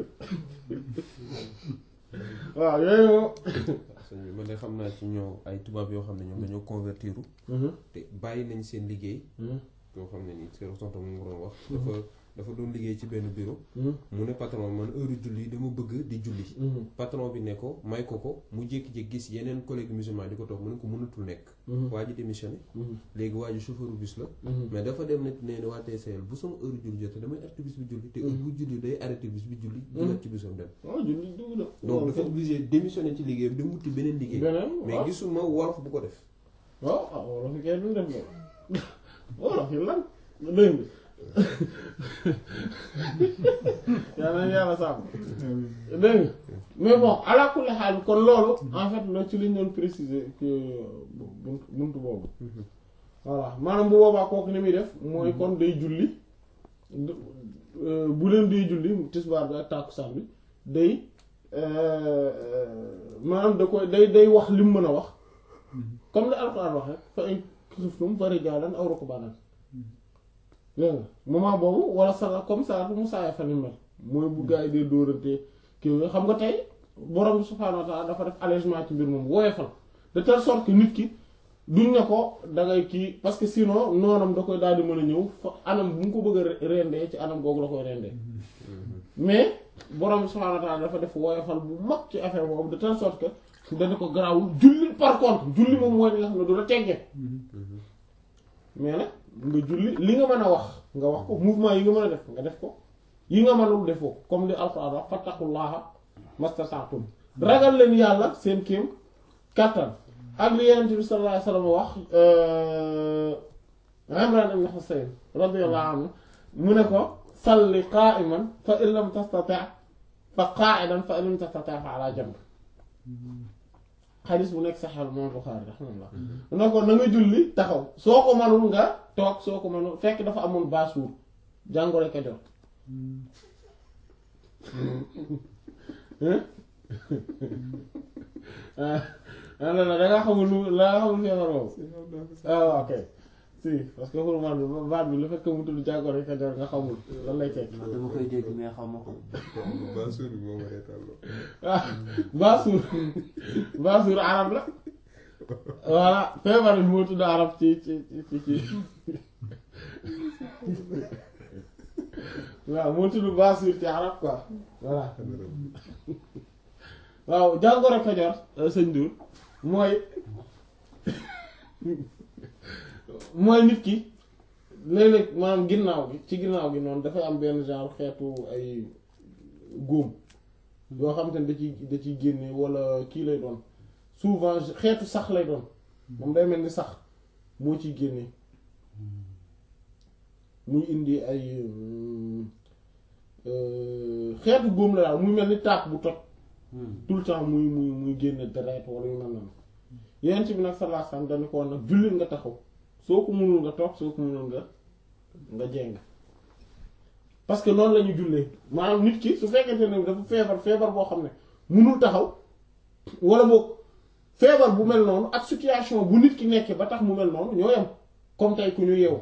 waaw yooyu moom sëñ bi man de xam naa ci ñoo ay tubaab yoo xam ne ñoom dañoo convertiru te bàyyi nañ seen liggéey yoo xam ne nii seen tonton mu ngi doon wax dafa dafa doon liggéey ci benn bureau mu ne patron man heure julli dama bëgg di julli patron bi ne ko may ko ko mu jékki-jékki gis yeneen collègue musulman di ko toog mu ne ko mënatul nekk waa ji démissionné léegi waa ji chauffeur bus la mais dafa dem ne nee na waa TCL bu sama heure julli jotee damay arrêté bus bi julli te heure bu julli day arrêté bus bi julli dugat ci busam dem waaw julli dugg na donc dafa obligé démissionné ci liggéey bi dem wuti beneen liggéey beneen mais waaw gisuma wolof bu ko def waaw ah wolof yi kay duñ def loolu wolof yi lan dégg nga yal na yàlla sàmm dégg nga mais bon ala kulli xaal kon loolu en fait la ci liñ doon préciser que buntu buntu boobu voilà maanaam bu boobaa kooku ni muy def mooy kon day julli bu leen day julli tisbaar bi ak tàkkusaan bi day maanaam da koy day day wax li mu mën a wax comme li alxuraan wax rek fa in xiftum fa rijaalan aw rukbaanan dégg nga moment boobu wala sala comme ça mu saaya fa ni mel mooy bu gaa yi dee dóorante kii yooyu xam nga tey borom bi subhaanahu wa ta'ala dafa def allègement ci mbir moom woyofal de telle sorte que nit ki duñ ne ko da ngay kii parce que sinon noonam da koy daal di mën a ñëw fa anam bu mu ko bëgg a rendee ci anam googu la koy rendee mais borom bi subhaanahu wa ta'ala dafa def woyofal bu mag ci affaire boobu de telle sorte que dana ko garawul julli par contre julli moom mooy li nga xam ne du la teggee mais nag nga julli li nga mën a wax nga wax ko mouvement yi nga mën a def nga def ko yi nga mënul defoo ko comme li alxuraan wax fattaqullaha mastata'tum ragal leen yàlla seen kéem kàttan ak li Yonent bi sallallahu alayhi wasallam wax Imran ibn Husayn radiyallahu anhu mu ne ko salli qa'iman fa in lam tastati' fa qa'idan fa in lam tastati' fa ala janb xadis bu nekk saxal moom Buxaari raximahullah ne ko na nga julli taxaw soo ko manul nga toog soo ko manul fekk dafa amoon baasuur jàngoro ka jot ah non non da nga xamul lu la nga xamul feebar boobu ah ok si parce que xurmaan bi baat bi lu fekk mu tudd jàngoro Kajoor nga xamul lan lay tekki man dama koy dégg mais xaw ma ko. Baasuur bi moo ma reetaan ah baasuur baasuur arab la voilà feebar bi moo tudd arab ci ci ci ci waaw moo tudd baasuur ci arab quoi voilà waaw jàngoro Kajoor sëñ Diour mooy mooy nit ki léeg-léeg maanaam ginnaaw gi ci ginnaaw gi noonu dafay am benn genre xeetu ay góom yoo xam te ne da ciy da ciy génne wala kii lay doon souvent xeetu sax lay doon moom day mel ni sax moo ciy génne muy indi ay xeetu góom la daal muy mel ni taak bu toj tout le temps muy muy muy génne deret wala yu mel noonu yeneen ci bi nag sallallahu alayhi wasallam dañu ko woon nag jullit nga taxaw soo ko mënul nga toog soo ko mënul nga nga jeng parce que noonu la ñu jullee maanaam nit ki su fekkente ne dafa feebar feebar boo xam ne mënul taxaw wala boog feebar bu mel noonu ak situation bu nit ki nekkee ba tax mu mel noonu ñoo yem comme tey ku ñu yeewu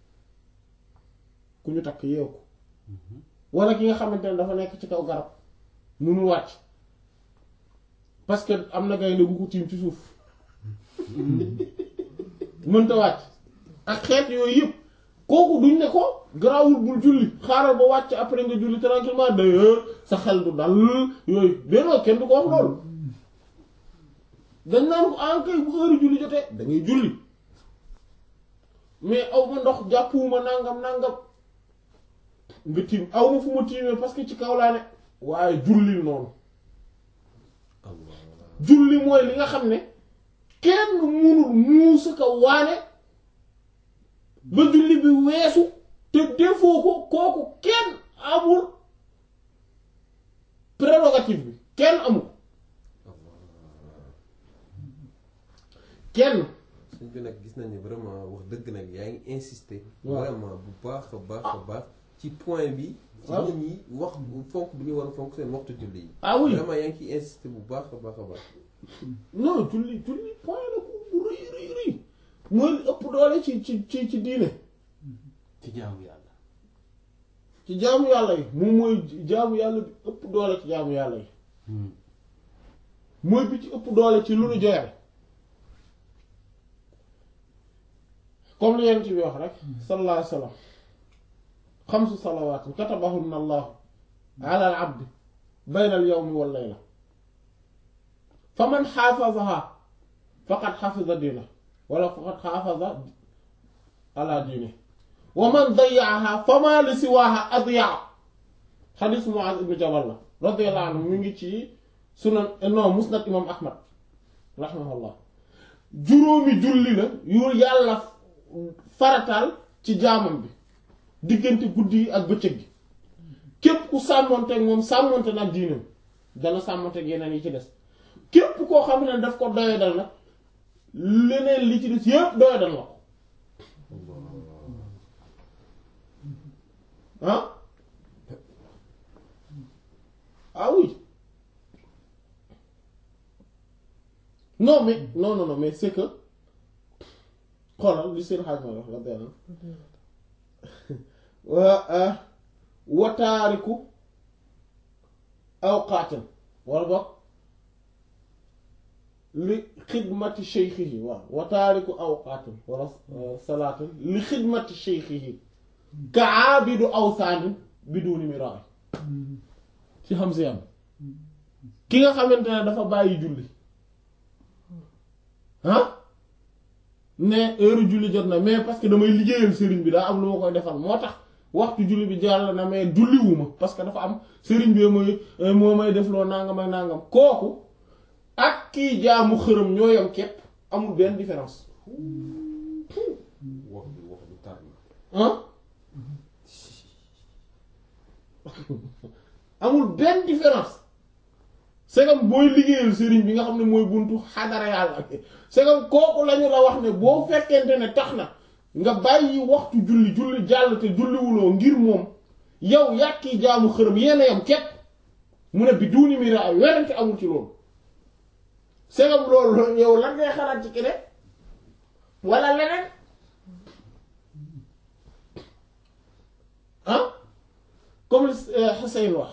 ku ñu takk yeewu ko wala ki nga xamante ne dafa nekk ci kaw garab mënul wàcc parce que am na gaynde gu ko tiim ci suuf mënta wàcc ak xeet yooyu yëpp kooku duñ ne ko garaawul bul julli xaaral ba wàcc après nga julli tranquillement d'ailleurs sa xel du dal yooyu dénoo kenn du ko wax loolu dañ naan ko ankay bu heure julli jotee da ngay julli mais aw ma ndox jàppuwuma nangam nangam nga tiim aw ma fu ma tiimee parce que ci kaw laa ne waaye julli noonu julli mooy li nga xam ne kenn munul muusa ka waane ba julli bi weesu te defoo ko kooku kenn amul prérogative bi kenn amul kenn suñ bi nag gis nañ ne vraiment wax dëgg nag yaa ngi insister waaw. vraiment bu baax a baax a baax ci point bi ci waaw. nit ñi wax fonk bi ñu war a fonk seen waxtu julli yi ah oui vraiment yaa ngi ciy insister bu baax a baax a baax non julli julli point la bu bu rëy rëy rëy mooy li ëpp doole ci ci ci ci diine ci jaamu yàlla. ci jaamu yàlla yi moom mooy jaamu yàlla bi ëpp doole ci jaamu yàlla yi mooy bi ci ëpp doole ci lu nu joyal comme li yent bi wax rek sallallahu alayhi wa sallam xamsu salawaatin katabahunna allahu ala al abdi bayna al yawmi wal layla fa man xaafazaha faqad xafiza diina wala faqad xaafaza ala diine wa man dayyaaha fama li siwaaha adyaa xadiis Muaaz ibn Jabal la radiyallahu anhu mu ngi ci sunan non musnad imam ahmad rahimahullah juróomi julli la yu yàlla farataal ci jaamam bi diggante guddi yi ak bëccëg gi képp ku sàmmonteeg moom sàmmonte nag diinam dana sàmmonteeg yeneen yi ci des képp koo xam ne daf ko doyadal nag leneen li ci des yépp doyadal na ko ah ah oui non mais non non non mais c'est que xoolal li seen xaaj ma wax la benn wa wataariku awqaatin wala boog li xidmati shaykhihi waaw wataariku awqaatin wala salaatin li xidmati shaykhihi ka aabidu awsaanin biduni miraay ci xam si yam ki nga xamante ne dafa bàyyi julli ah ne heure julli jot na mais parce que damay liggéeyal sëriñ bi daa am lu ma koy defal moo tax waxtu julli bi jàll na mais julliwuma parce que dafa am sëriñ bi mooy moo may def loo nangam ak nangam kooku ak kii jaamu xërëm ñoo yam képp amul benn différence wax bi wax bi tar na ah amul benn différence segam booy liggéeyal sëriñ bi nga xam ne mooy buntu xadara yàlla segam kooku lañu la wax ne boo fekkente ne tax na nga bàyyi waxtu julli julli jàll te julliwuloo ngir moom yow yàkki jaamu xërëm yenn yam képp mu ne bi duuni mi ra ay werante amul ci loolu segam loolu yow lan ngay xalaat ci keneen wala leneen comme li Hussein wax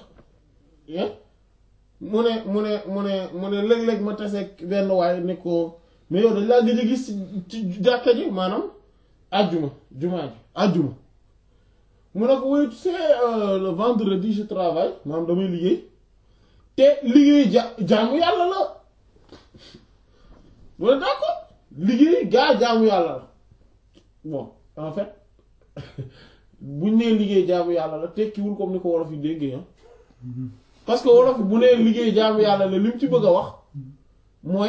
mu ne mu ne mu ne mu ne léeg-léeg ma tase benn waay ne ko mais yow dañ laa gëj a gis ci jàkka ji maanaam àjjuma jumaa ji àjjuma mu ne ko oui tu sais le vendredi je travaille maanaam damay liggéey te liggéey ja jaamu yàlla la mu ne d'accord liggéey gaa jaamu yàlla la bon en fait buñ nee liggéey jaamu yàlla la tekkiwul comme ni ko wolof yi déggee ah parce que wolof bu nee liggéey jaamu yàlla la li mu ci bëgg a wax mooy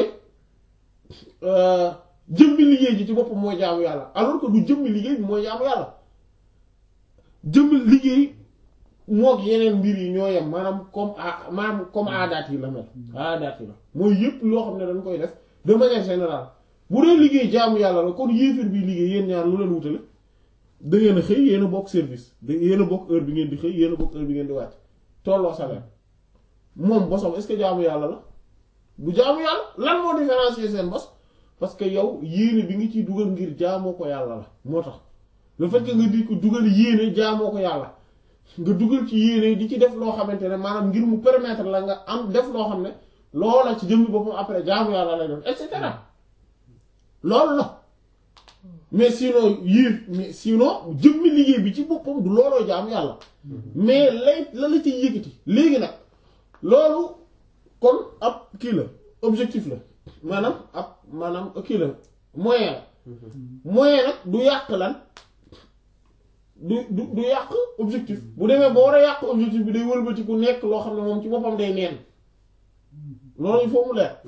jëmmi liggéey ji ci boppam mooy jaamu yàlla alors que du jëmmi liggéey bi mooy jaamu yàlla jëmmi liggéey mook yeneen mbir yi ñoo yem maanaam comme a maanaam comme aadaat yi la mel aadaat yi la mooy yépp loo xam ne dañ koy def de manière générale bu dee liggéey jaamu yàlla la kon yéefir bi liggéey yéen ñaar lu leen wutale da ngeen a xëy yéen a bokk service da yéen a bokk heure bi ngeen di xëy yéen a bokk heure bi ngeen di wàcc tolloo salaire moom bosom est-ce que jaamu yàlla la du jaamu yàlla lan moo différencier seen bos parce que yow yéene bi nga ciy dugal ngir jaamoo ko yàlla la moo tax le fait que nga di ko dugal yéene jaamoo ko yàlla nga dugal ci yéene di ci def loo xamante ne maanaam ngir mu permettre la nga am def loo xam ne loola ci jëmmi boppam après jaamu yàlla lay def et cetera loolu la mais sinon yii mais sinon jëmmi liggéey bi ci boppam du looloo jaamu yàlla mais lay la la ci yëkkati léegi nag loolu kon ab kii la objectif la maanaam ab maanaam kii la moyen la moyen nag du yàq lan du du du yàq objectif bu demee ba war a yàq objectif bi day wëlbati ku nekk loo xam ne moom ci boppam day neen loolu il faut mu leer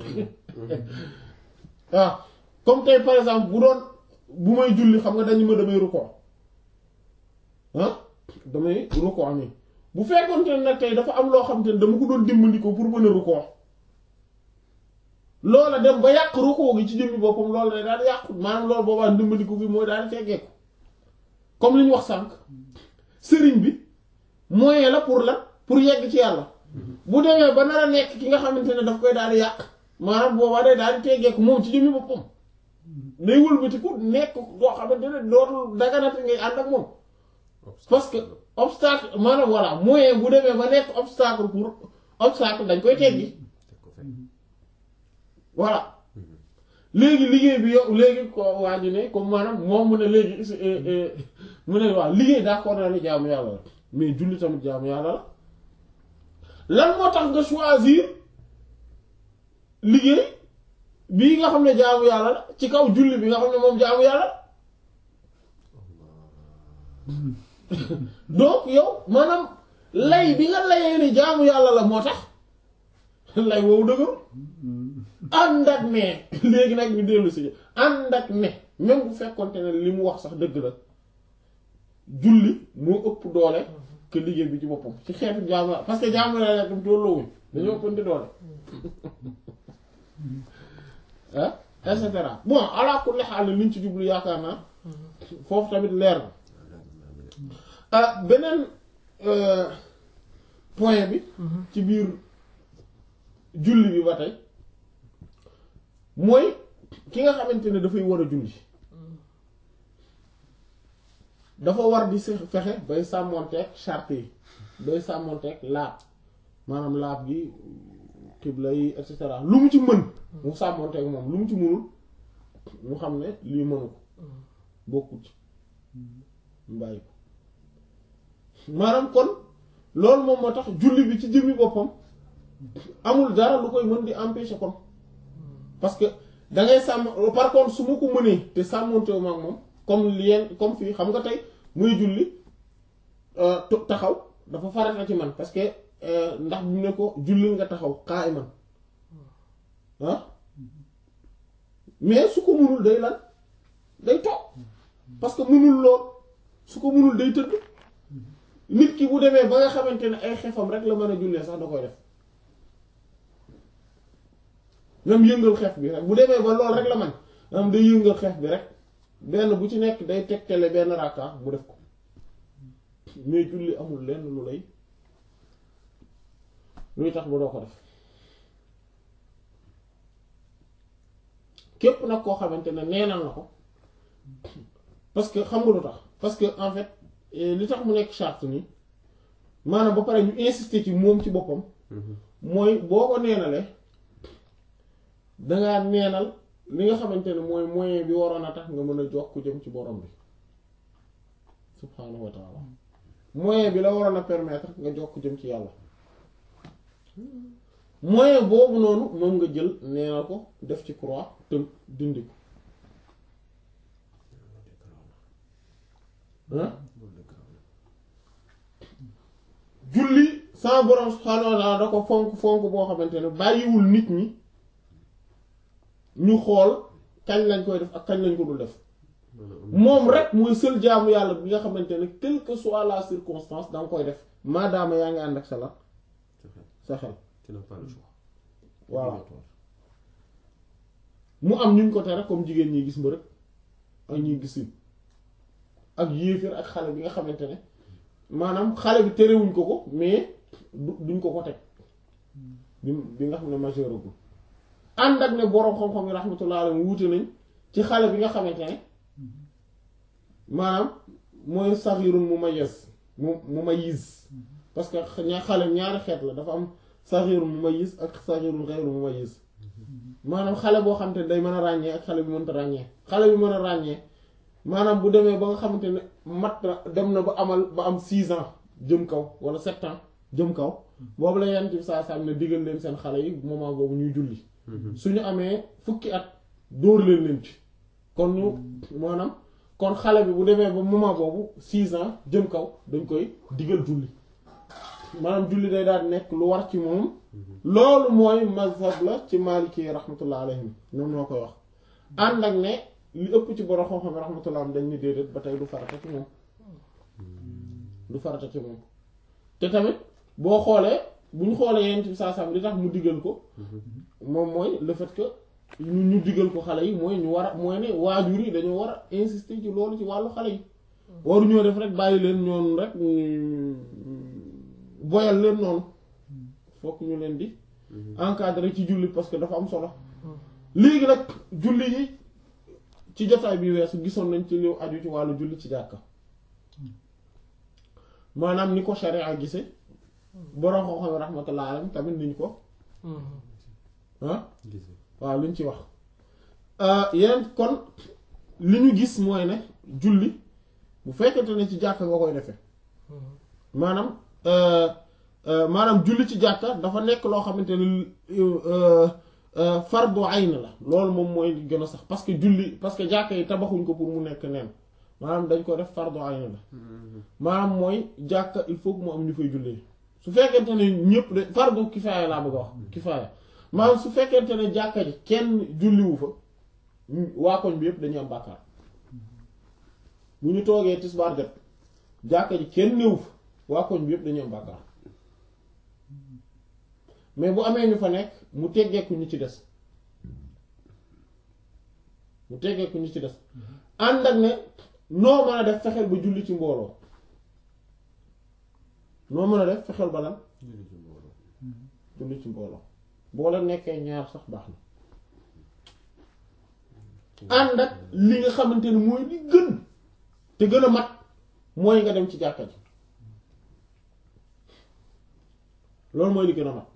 waaw comme tey par exemple bu doon bu may julli xam nga dañu ma damay rukkoo ah damay rukkoo nii bu fekkoon te nag tey dafa am loo xam te ne dama ko doon dimbandikoo pour mën a rukkoo loola dem ba yàq rukkoo gi ci jëmmi boppam loolu day daal di yàqu maanaam loolu boobaa dimbandiku gi mooy daal di teggeeku comme li ñu wax sànq sëriñ bi moyen la pour la pour yegg ci yàlla bu demee ba nar a nekk ki nga xamante ne daf koy daal di yàq maanaam boobaa day daal di teggeeku moom ci jëmmi boppam day wëlbatiku nekk doo xamante ne dootul daganati ngay ànd ak moom parce que obstacle maanaam voilà moyen bu demee ba nekk obstacle pour obstacle dañ koy teggi voilà léegi liggéey bi yow léegi ko waa ji ne comme maanaam moom mu ne léegi mu ne waaw liggéey d'accord na ni jaamu yàlla la mais julli tamit jaamu yàlla la lan moo tax nga choisir liggéey bii nga xam ne jaamu yàlla la ci kaw julli bi nga xam ne moom jaamu yàlla la donc yow maanaam lay bi nga layee ni jaamu yàlla la moo tax lay woowu dëgëru ànd ak ne léegi nag ñu dellu si ànd ak ne même bu fekkonte ne li mu wax sax dëgg la julli moo ëpp doole que liggéey bi ci boppam ci xeetu jaamu yàlla parce que jaamu yàlla dam tolloowuñ dañoo ëppante doole ah et cetera bon ala kulli xaal liñ ci jublu yaakaar naa foofu tamit leer na ah beneen point bi ci biir julli bi ba tey mooy ki nga xamante ne dafay war a julli dafa war di se fexe bay sàmmonteeg charte yi bay sàmmonteeg laab maanaam laab gi xibla yi et cetera lu mu ci mën mu sàmmonteeg moom lu mu ci mënul mu xam ne lii mënu ko bokkut ci mu bàyyi ko maanaam kon loolu moom moo tax julli bi ci jëmmi boppam amul dara lu koy mën di empêcher kon parce que da ngay sàmm par contre su ma ko mënee te sàmmontewu ma ak moom comme lien comme fii xam nga tey muy julli taxaw dafa farata ci man parce que ndax bu ne ko julli nga taxaw qa'iman ah mais su ko mënul day lan day toog parce que mënul lool su ko mënul day tëdd nit ki bu demee ba nga xamante ne ay xefam rek la mën a jullee sax da koy def même yëngal xef bi rek bu demee ba lool rek la man am day yëngal xef bi rek benn bu ci nekk day tegtale benn rakka mu def ko mais julli amul lenn lu lay luy tax ba doo ko def képp nag koo xamante ne neenal na ko parce que xam nga lu tax parce que en fait li tax mu nekk charte ni maanaam ba pare ñu insister ci moom ci boppam mooy boo ko neenalee dangaa neenal li nga xamante ne mooy moyen bi waroon a tax nga mën a jox ku jëm ci borom bi subhaanahu wa taala moyen bi la waroon a permettre nga jox ku jëm ci yàlla moyen boobu noonu moom nga jël neenal ko def ci croix tënk dindi ko ah julli sama borom subhaanahu wa taala da ko fonk fonk boo xamante ne bàyyiwul nit ñi ñu xool kañ lañ koy def ak kañ lañ ko dul def moom rek mooy seul jaamu yàlla bi nga xamante ne quelle que soit la circonstance da nga koy def maadaama yaa ngi ànd ak sa la sa xel tu n'as pas le choix. waaw mu am ñu ko tere comme jigéen ñi gis ma rek ak ñuy gisin ak yéeféer ak xale bi nga xamante ne maanaam xale bi terewuñ ko ko mais du duñ ko ko teg bi bi nga xam ne majeur agul ànd ak ne boroom xam-xam yi rahmatullah alayhi wuute nañ ci xale bi nga xamante ne maanaam mooy saxirun mumayyiz mu mumayyiz parce que ña xale ñaari xeet la dafa am saxirun mumayyiz ak saxirun ghayru mumayyiz maanaam xale boo xamante ne day mën a ràññee ak xale bi mënta ràññee xale bi mën a ràññee maanaam bu demee ba nga xamante ne mat na dem na ba amal ba am 6 ans jëm kaw wala 7 ans jëm kaw boobu la yent bi saa saa ne digal leen seen xale yi moment boobu ñuy julli suñu amee fukki at dóor leen leen ci kon ñu maanaam kon xale bi bu demee ba moment boobu 6 ans jëm kaw dañ koy digal julli maanaam julli day daal nekk lu war ci moom loolu mooy mazhab la ci maliki rahmatullah alayhim ñoom ñoo koy wax ànd ak ne li ëpp ci borom xam-xam rahmatullah am dañ ni déedéet ba tey du farata ci moom du farata ci moom te tamit boo xoolee bu ñu xoolee yenn ci saa sam li tax mu digal ko moom mooy le fait que ñu ñu digal ko xale yi mooy ñu war a mooy ne waajur yi dañoo war a insister ci loolu ci wàllu xale yi waru ñoo def rek bàyyi leen ñoonu rek boyal leen noonu fokk ñu leen di encadrer ci julli parce que dafa am solo léegi nag julli yi ci jotaay bi weesu gisoon nañ ci liw aju ci wàllu julli ci jàkka maanaam ni ko sharia gise borom koo xam ne rahmatullah alayhi tamit niñ ko ah waaw liñ ci wax yeneen kon li ñu gis mooy ne julli bu fekkente ne ci jàkka nga koy defee maanaam maanaam julli ci jàkka dafa nekk loo xamante ne fardu ayn la loolu moom mooy li gën a sax parce que julli parce que jàkka yi tabaxuñ ko pour mu nekk neen maanaam dañ ko def fardu ayn la maanaam mooy jàkka il faut que mu am ñu fay jullee su fekkente ne ñëpp de fardu kifaaya laa bëgg a wax kifaaya maanaam su fekkente ne jàkka ji kenn julliwu fa waa koñ bi yëpp dañuy am bàkkaar bu ñu toogee tisbaar jot jàkka ji kenn néew fa waa koñ bi yëpp dañuy am bàkkaar mais bu amee ñu fa nekk mu teggeeku ñu ci des mu teggeeku ñu ci des ànd ak ne noo mën a def fexeel ba julli ci mbooloo noo mën a def fexeel ba lan julli ci mbooloo boo la nekkee ñaar sax baax na ànd ak li nga xamante ne mooy li gën te gën a mat mooy nga dem ci jàkka ji loolu mooy li gën a mat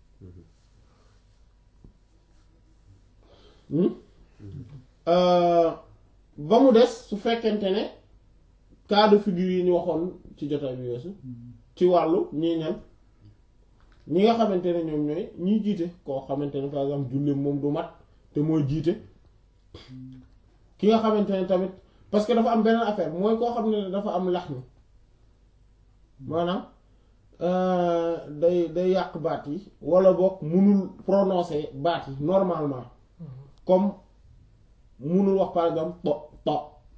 ba mu des su fekkente ne cas de figure yi ñu waxoon ci jotaay bi weesu ci wàllu ñii ñan ñi nga xamante ne ñoom ñooy ñiy jiite koo xamante ne par exemple julli moom du mat te mooy jiite ki nga xamante ne tamit parce que dafa am beneen affaire mooy koo xam ne dafa am lax ni maanaam day day yàq baat yi wala boog munul prononcer baat yi normalement comme munul wax par exemple to to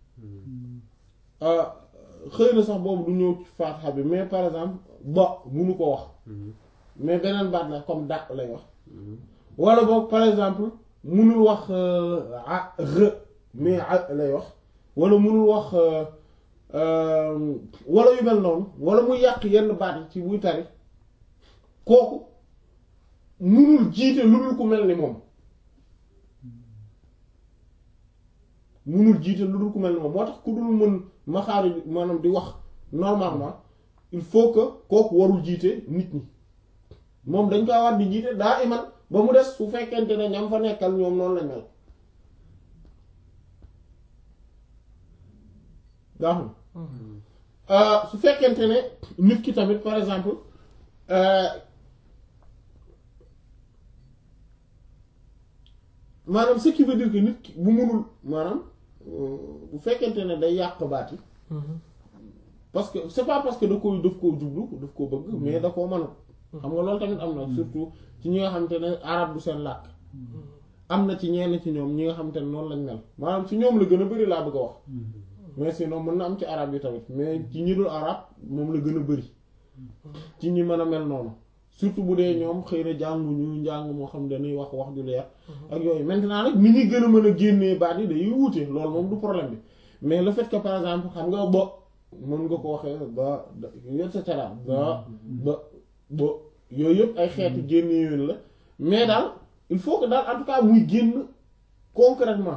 xëy na sax boobu du ñëw ci faatiha bi mais par exemple ba munu ko wax mais beneen baat la comme da lay wax wala boog par exemple munul wax a re mais a lay wax wala munul wax wala yu mel noonu wala muy yàq yenn baat yi ci buy tari kooku munul jiite lu dul ku mel ni moom munul jiite lu dul ku mel ni moom moo tax ku dul mën maxaari maanaam di wax normalement il faut que kooku warul jiite nit ñi moom dañ kaa war di jiite daa iman ba mu des su fekkente ne ñam fa nekkal ñoom noonu lañ mel daa xam su fekkente ne nit ki tamit par exemple maanaam ce qui veut dire que nit ki bu munul maanaam bu fekkente ne day yàq baat yi parce que c'est pas parce que da ko daf koo jublu daf koo bëgg mais da koo mënul xam nga loolu tamit am na surtout ci ñi nga xamante ne arab du seen làkk am na ci ñenn ci ñoom ñi nga xamante ne noonu lañ mel maanaam ci ñoom la gën a bari laa bëgg a wax mais sinon mën na am ci arab yi tamit mais ci ñi dul arab moom la gën a bari ci ñi mën a mel noonu surtout bu dee ñoom xëy na jànguñu njàng moo xam dañuy wax wax ju leer ak yooyu maintenant nag ni ñuy gën a mën a génnee baat yi day wuute loolu moom du problème bi mais le fait que par exemple xam nga bo mën nga ko waxee ba et cetera ba ba ba yooyu yëpp ay xeeti génne yoon la mais daal il faut que daal en tout cas muy génn concrètement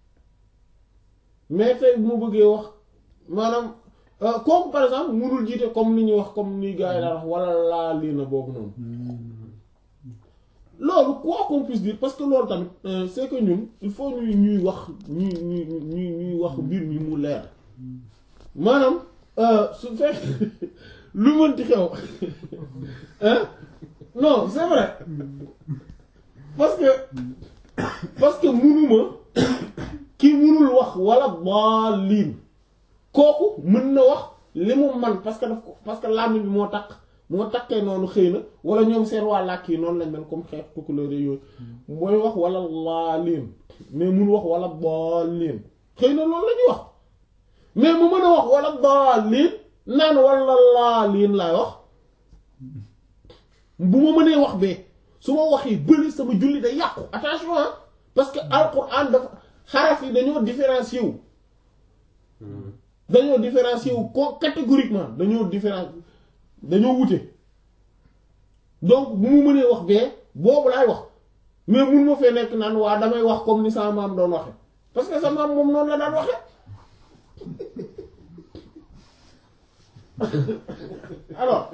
mais tey bu ma bëggee wax maanaam kooku par exemple mënul jiite comme ni ñuy wax comme ni gars yi daan wax wala laa lii na boobu noonu loolu quoi qu'on puisse dire parce que loolu tamit c'est que ñun il faut ñuy ñuy wax ñuy ñuy ñuy ñuy wax mbir mi mu leer maanaam su fekk lu mënti xew non c'est vrai parce que parce que munuma ki munul wax wala baa liin kooku mën na wax li mu man parce que daf ko parce que làmmiñ bi moo takk moo takkee noonu xëy na wala ñoom seen waa làkk yi noonu lañ mel comme xeet tukkuleer yooyu mooy wax wala laa liin mais mun wax wala baa liin xëy na loolu la ñuy wax mais mu mën a wax wala baa liin naan wala laa liin laay wax bu ma mënee wax bee su ma waxee bëri sama julli day yàqu attention ah parce que alquran dafa xaraf yi dañoo différencier wu dañoo différencier wu ko catégoriquement dañoo différen dañoo wute donc bu mu mënee wax bee boobu laay wax mais mun ma fee nekk naan waa damay wax comme ni sama maam doon waxe parce que sa maam moom noonu la daan waxe alors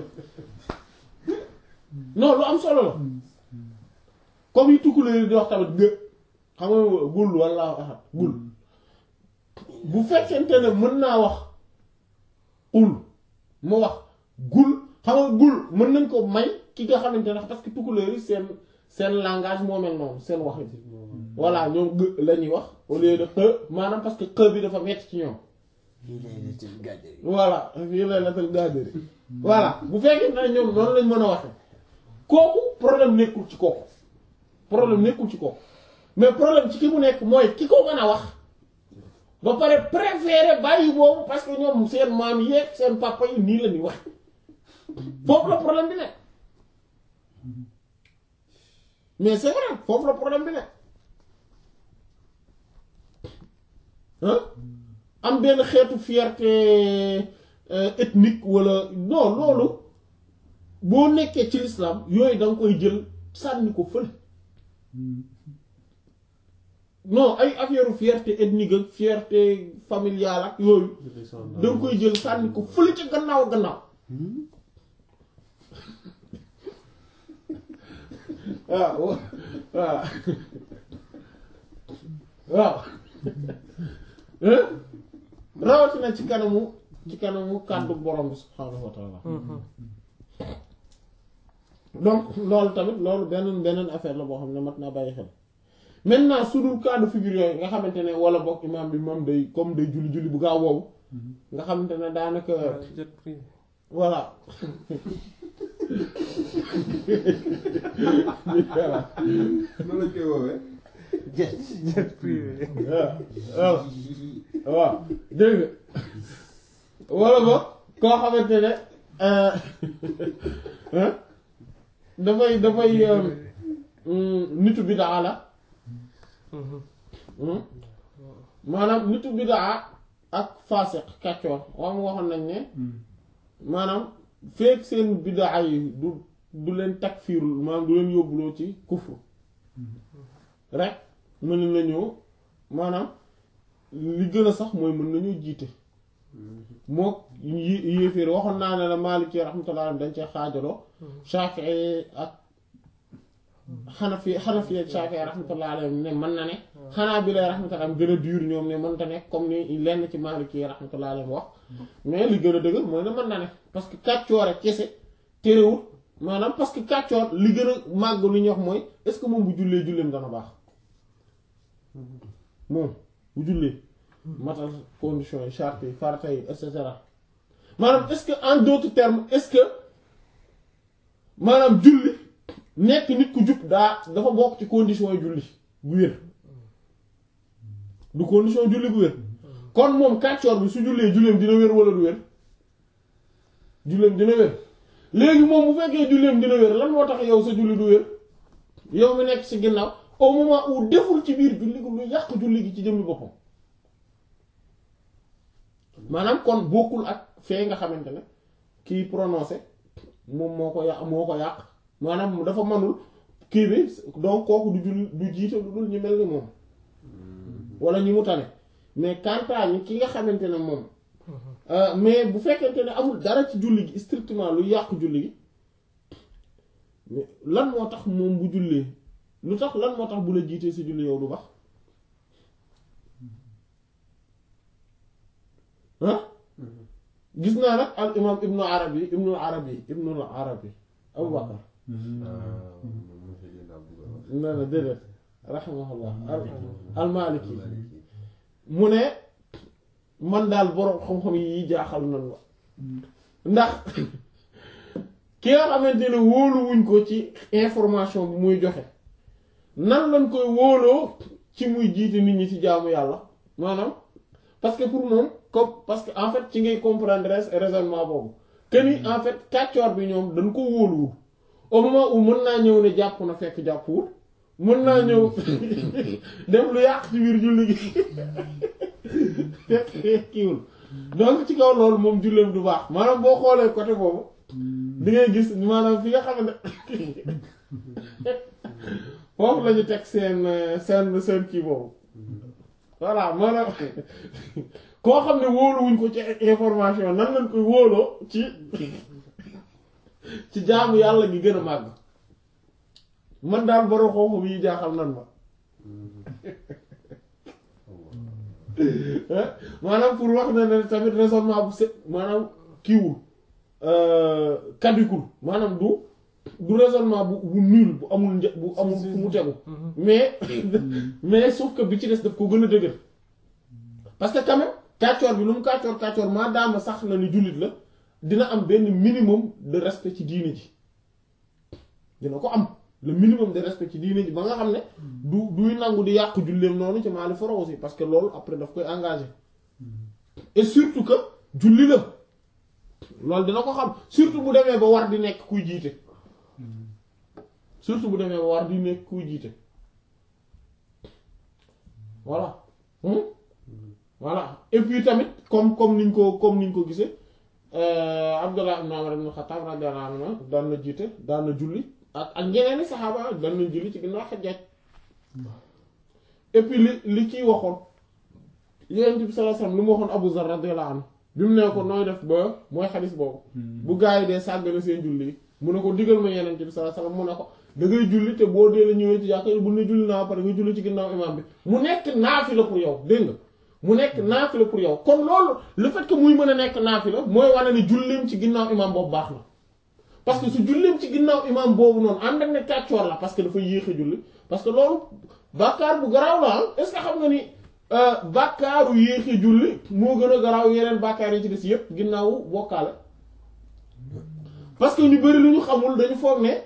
non lu am solo la comme yi tukkuleer di wax tamit gë xam nga gul walla axat gul bu fekkente ne mën naa wax ul mu wax gul xam nga gul mën nañ ko may ki nga xamante ne parce que tukkuleer yi seen seen langage moo mel noonu seen wax yi voilà ñoom gë la ñuy wax au lieu de xë maanaam parce que xë bi dafa metti ci ñoom voilà fii lay latal gaadari voilà bu fekkee ne ñoom noonu lañ mën a waxe kooku problème nekkul ci kooku problème nekkul ci kooku mais problème ci ki mu nekk mooy ki ko mën a wax ba pare préféré bàyyi boobu parce que ñoom seen maam yeeg seen papa yi nii la ñuy wax foofu la problème bi nekk mais c'est vrai foofu la problème bi nekk ah am benn xeetu fierté ethnique wala non loolu boo nekkee ci l'islam yooyu da nga koy jël sànni ko fële non ay affaire fierté ethnique ak fierté familiale ak yooyu da nga koy jël sànni ko fële ca gannaaw gannaaw waaw waaw waaw rawatina ci kanamu ci kanamu kàddu borom bi subhaanahu wa taala donc loolu tamit loolu beneen beneen affaire la boo xam ne mat naa bàyyi xel maintenant su dul cas de figure yooyu nga xamante ne wala bokk imaam bi moom day comme day julli julli bu gaaw boobu nga xamante ne daanaka jet privé voilà voilà noonu lañ koy woowee. jet jet privé waaw waaw dégg nga wala boog koo xamante ne dafay dafay nitu bidaa la maanaam nitu bidaa ak faasiq kàccoor wax nga waxoon nañ ne maanaam feek seen bidaa yi du du leen takfiirul maanaam du leen yóbbuloo ci kufru rek mën nañoo maanaam li gën a sax mooy mën nañoo jiite moo yi- yéeféer waxoon naa ne la Maliki rahmatullah alayhi dañ cee xaajaloo Shafi'i ak Hanafi Hanafi ak Shafi'i rahmatullah alayhi ne mën na ne xanaa bi lay rahmatullah am gën a dur ñoom ne mënta ne comme ni lenn ci Maliki rahmatullah alayhi wax mais li gën a dëgër mooy ne mën na ne parce que kàccoore kese terewul maanaam parce que kàccoor li gën a màgg lu ñuy wax mooy est-ce que moom bu jullee julleem dana baax moom bu jullee matal conditions yi charte yi farata yi et cetera maanaam est-ce que en d'autres termes est-ce que maanaam julli nekk nit ku jub daa dafa bokk ci conditions yi julli bu wér du condition julli bu wér kon moom kàccoor bi su jullee julleem dina wér wala du wér julleem dina wér léegi moom bu fekkee julleem dina wér lan moo tax yow sa julli du wér yow mi nekk ci ginnaaw au moment où deful ci biir julli gi lu yàq julli gi ci jëmmi boppam maanaam kon bokkul ak fee nga xamante ne kii prononcé moom moo ko yàq moo ko yàq maanaam dafa manul kii bi donc kooku du julli du jiite lu dul ñu mel ni moom wala ñi mu tane mais kantaa ñi ki nga xamante ne moom mais bu fekkente ne amul dara ci julli gi strictement lu yàq julli gi mais lan moo tax moom bu jullee lu tax lan moo tax bu la jiitee si julli yow du baax ah gis naa nag al imam ibnu arabi ibnu arabi ibnu arabi abu bakar nee na déedéet rahimahullah al maliki mu ne man daal boroom xam-xam yi jaaxal nan la ndax ki nga xamante ne wóoluwuñ ko ci information bi muy joxe nan lañ koy wóoloo ci muy jiite nit ñi ci jaamu yàlla maanaam parce que pour moom comme parce que en fait ci ngay comprendre raisonnement boobu que ni en fait kàccoor bi ñoom dañ ko wóoluwul au moment où mën naa ñëw ne jàpp na fekk jàppuwul mën naa ñëw def lu yàq ci biir julli gi fekk kiiwul donc ci kaw loolu moom julleem du baax maanaam boo xoolee côté boobu di ngay gis maanaam fi nga xamante foofu la ñu teg seen seen seen kii boobu voilà maanaam koo xam ne wóoluwuñ ko ci information nan lañ koy wóoloo ci ci jaamu yàlla gi gën a màgg man daal borom xooxam yi jaaxal nan ma maanaam pour wax na ne tamit raisonnement bu set maanaam kiiwul kadikul maanaam du du raisonnement bu bu nul bu amul një bu amul fu mu tegu mais mais sauf que bi ci des daf ko gën a dëgër parce que quand même kàccoor bi lu mu kàccoor kàccoor maa daama sax na ni jullit la dina am benn minimum de respect ci diine ji dina ko am le minimum de respect ci diine ji ba nga xam ne du duy nangu di yàqu julleem noonu ci maali foro aussi parce que loolu après daf koy engagé et surtout que julli la loolu dina ko xam surtout bu demee ba war di nekk kuy jiite surtout bu demee ba war di nekk kuy jiite voilà voilà et puis tamit comme comme niñ ko comme niñ ko gisee Abdullah ibn Umar ibn Khattab radiyallahu anhu daan na jiite daan na julli ak ak ñeneen i saxaaba daan nañ julli ci ginnaaw Hajjaj et puis li li kiy waxoon Yonent bi sallallahu alayhi wasallam li mu waxoon Abu Zar radiyallahu anhu bi mu ne ko nooy def ba mooy xadis boobu bu gaa yi dee sàggane seen julli yi mu ne ko digal ma Yonent bi sallallahu alayhi wasallam mu ne ko da ngay julli te boo dee la ñëwee ci jàkka bu ne julli naa pare nga julli ci ginnaaw imaam bi mu nekk naafila pour yow dégg nga mu nekk naafila pour yow kon loolu le fait que muy mën a nekk naafila mooy wane ne julleem ci ginnaaw imaam boobu baax na parce que su julleem ci ginnaaw imaam boobu noonu ànd ak ne kàccoor la parce que dafa yéex a julli parce que loolu bàkkaar bu garaaw la est-ce que xam nga ni bàkkaaru yéex a julli moo gën a garaaw yeneen bàkkaar yi ci des yépp ginnaawu bokkaale parce que ñu bari lu ñu xamul dañu foog ne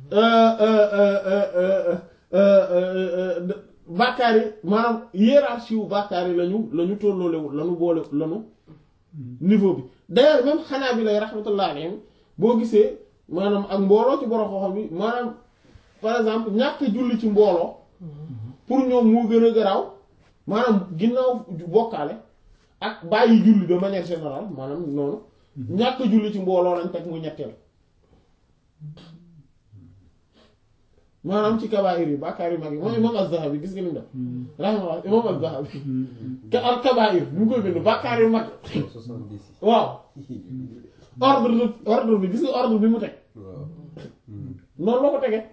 bàkkaar yi maanaam hiérarchie wu bàkkaar yi lañu lañu tolloolewul lañu boole lañu niveau bi d'ailleurs même xanaa bi lay rahmatullah alayhim boo gisee maanaam ak mbooloo ci borom xam-xam bi maanaam par exemple ñàkk julli ci mbooloo pour ñoom moo gën a garaaw maanaam ginnaaw bokkaale ak bàyyi julli de manière générale maanaam noonu ñàkk julli ci mbooloo lañ teg mu ñetteel maanaam ci kabaa'ir yi bàkkaar yu mag yi mooy imam az-Zahabi gis nga ni mu def rahimahullah imam az-Zahabi te al kabaa'ir bu mu koy bind bàkkaar yu mag soixante-dix waaw ordre ordre bi gis nga ordre bi mu teg waaw noonu la ko tegee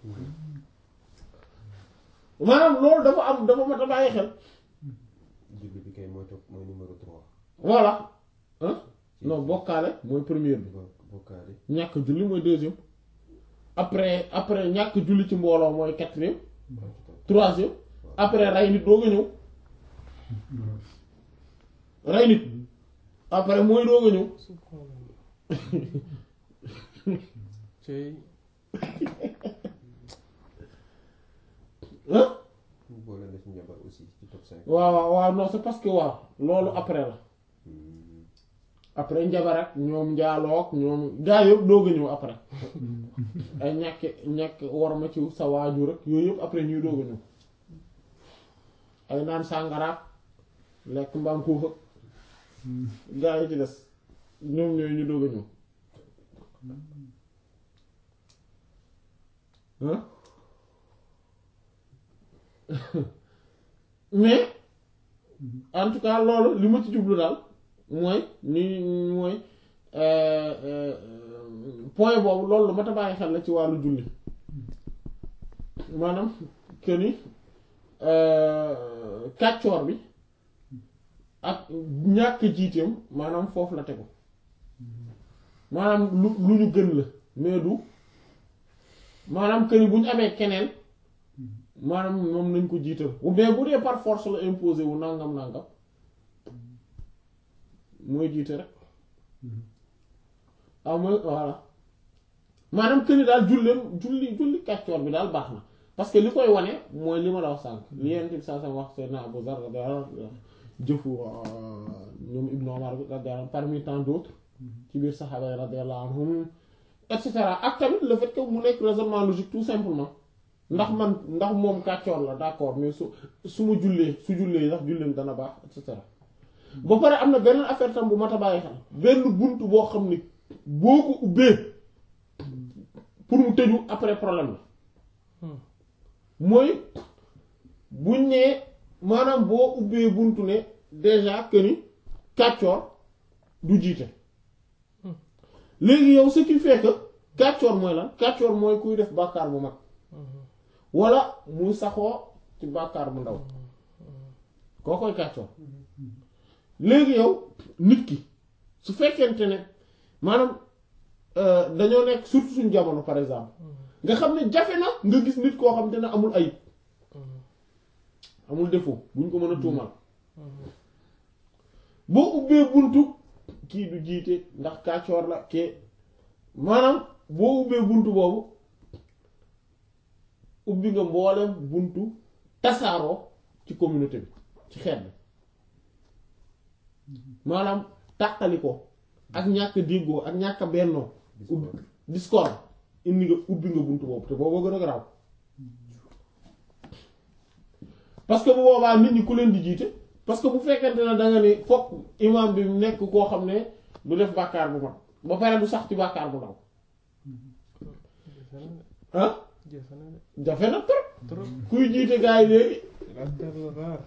maanaam loolu dafa am dafa mat a bàyyi xel julli bi kay mooy topp mooy numéro trois voilà ah non bokkaale mooy première bi Bo- bokkaale ñàkk julli mooy deuxième après après ñàkk julli ci mbooloo mooy quatrième troisième après rey nit doog a ñëw rey nit après mooy doog a ñëw subhanallah cey ah ñu boole na ci njabar aussi ci top cinq waaw waaw waaw non c'est parce que waaw loolu après la Hmm. après njabar ak ñoom njaaloog ñoom gaa yëpp doog a ñëw après ay ñàkk ñàkk war ma ci sa waajur rek yooyu yëpp après ñuy doog a ñëw ay naan sàngaraak lekk mbaam xuux ak gaa yi ci des ñoom ñooy ñu doog a ñëw hein mais en tout cas loolu li ma ci jublu daal mooy ni mooy euh, euh, point boobu loolu lu ma ta bàyyi xel la ci wàllu julli maanaam que ni euh, kàccoor bi ak ñàkk jiiteem maanaam foofu la tegu maanaam lu lu ñu gën la mais du maanaam que ni bu ñu amee keneen maanaam moom nañ ko jiital mais bu dee par force la imposé wu nangam nangam mooy jiite rek ah mooy voilà maanaam que ni daal julleem julli julli kàccoor bi daal baax na parce que li koy wane mooy li ma la wax sànq li yent bi saa saa wax Seydina Abu Zar radiyallahu anhu jëfu ñoom Ibn Omar radiyallahu anhu parmi tant d'autres ci biir saxaaba yi radiyallahu anhum et cetera ak tamit le fait que mu nekk raisonnement logique tout simplement ndax man ndax moom kàccoor la d'accord mais su su ma jullee su jullee ndax julleem dana baax et cetera ba pare am na beneen affaire tam bu mat a bàyyi xel benn bunt boo xam ni boo ko ubbee pour mu tëju après problème la mooy buñ nee maanaam boo ubbee buntu ne déjà que ni kàccoor du jiite léegi yow ce qui fait que kàccoor mooy lan kàccoor mooy kuy def bàkkaar bu mag wala muy saxoo ci bàkkaar bu ndaw koo koy kàccoor léegi yow nit ki su fekkente ne maanaam euh, dañoo nekk surtout suñu jamono par exemple nga xam ne jafe na nga gis nit koo xam te ne amul ayib amul défaut buñ ko mën a tuumal boo ubbee buntu kii du jiite ndax kàccoor la ke maanaam boo ubbee buntu boobu ubbi nga mboolem buntu tasaaroo ci communauté bi ci xeet bi maanaam tàqali ko ak ñàkk déggoo ak ñàkk bennoo ubbi discord indi nga ubbi nga buntu boobu te boobu gën a garaaw parce que bu boobaa nit ñi ku leen di jiite parce que bu fekkente ne da nga ne fokk imam bi nekk koo xam ne du def bàkkaar bu mag ba pare du sax ci bàkkaar bu ndaw ah jafe na de jafe na trop trop kuy jiite gaa yi léegi la perle rare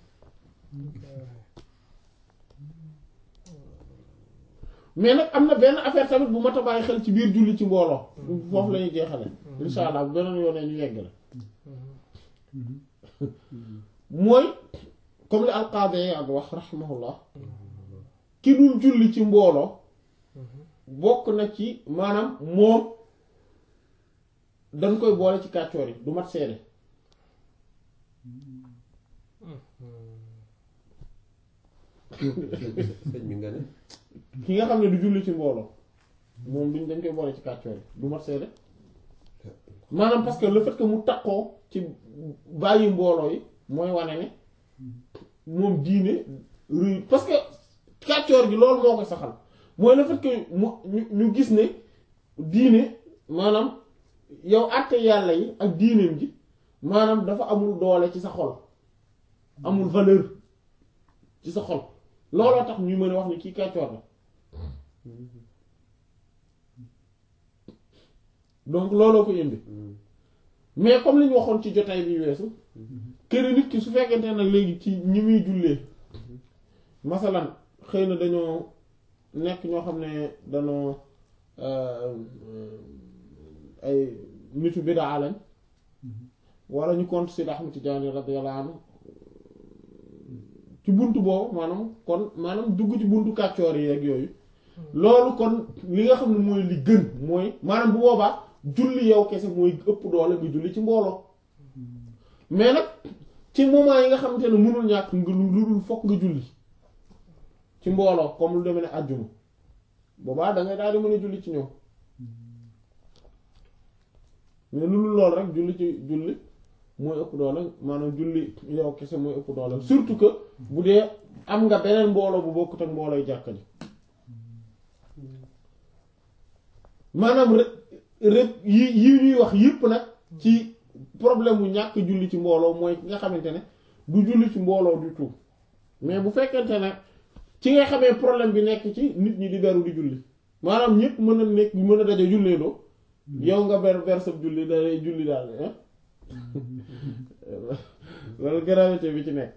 mais nag am na benn affaire tamit bu mat a bàyyi xel ci biir julli ci mbooloo foofu la ñuy jeexale insha allah bu beneen yoonee ñu yegg la mooy comme li alqaadi ak wax rahimahullah ki dul julli ci mbooloo bokk na ci maanaam moom dañ koy boole ci kàccoor yi du mat seede sëñ bi nga ne ki nga xam ne du julli ci mbooloo moom duñ dañ koy boole ci kàccoor yi du mat seede maanaam parce que le fait que mu takkoo ci bàyyi mbooloo yi mooy wane ne moom diine ruy parce que kàccoor gi loolu moo koy saxal mooy le fait que mu ñu ñu gis ne diine maanaam yow àtte yàlla yi ak diineem ji maanaam dafa amul doole ci sa xol amul valeur ci sa xol looloo tax ñuy mën a wax ni kii kàccoor la donc looloo ko indi mais comme li ñu waxoon ci jotaay bi weesu kër nit ki su fekkente nag léegi ci ñi muy jullee masalan xëy na dañoo nekk ñoo xam ne dañoo ay nitu bidaa lañ wala ñu compte Seydi Ahmad Tijaani radiyallahu anhu ci buntu boobu maanaam kon maanaam dugg ci buntu kàccoor yi ak yooyu loolu kon li nga xam ne mooy li gën mooy maanaam bu boobaa julli yow kese mooy ëpp doole nga julli ci mbooloo mais nag ci moment yi nga xamante ne mënul ñàkk nga lu dul fokk nga julli ci mbooloo comme lu demee ne àjjuma boobaa da ngay daal di mën a julli ci ñoom mais lu dul loolu rek julli ci julli mooy ëpp doole maanaam julli yow kese mooy ëpp doole surtout que bu dee am nga beneen mbooloo bu bokkut ak mboolooy jàkka ji maanaam rek rek yi yi ñuy wax yëpp nag ci problème mu ñàkk julli ci mbooloo mooy ki nga xamante ne du julli ci mbooloo du tout mais bu fekkente ne ci nga xamee problème bi nekk ci nit ñi di beru di julli maanaam ñëpp mën a nekk mën a daje jullee doo yow nga ber ber sab julli day julli daal ah loolu gravité bi ci nekk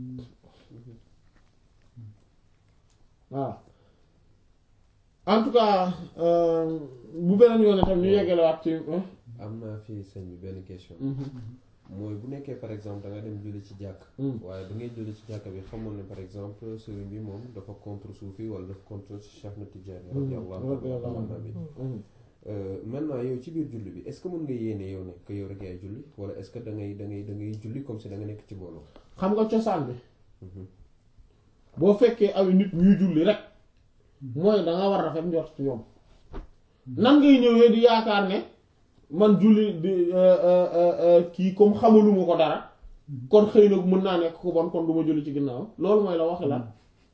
waaw en tout cas bu beneen yoon tam ñu yeggalewaat ci am naa fii sëñ bi benn question mooy bu nekkee par exemple da nga dem julli ci jàkk waaye da ngay julli ci jàkk bi xamoon ne par exemple sëriñ bi moom dafa contre suufi wala dafa contre Cheikh Ahmed Tidiane radiyallahu anhu bi maintenant yow ci biir julli bi est-ce que mën nga yéene yow ne que yow rek yaay julli wala est-ce que da ngay da ngay da ngay julli comme si da nga nekk ci booloo xam nga cosaan bi boo fekkee ay nit ñuy julli rek mooy da nga war a rafet njort ci ñoom nan ngay ñëwee di yaakaar ne man julli di kii comme xamaluma ko dara kon xëy na mën naa nekk ko bon kon du ma julli ci ginnaaw loolu mooy la waxi la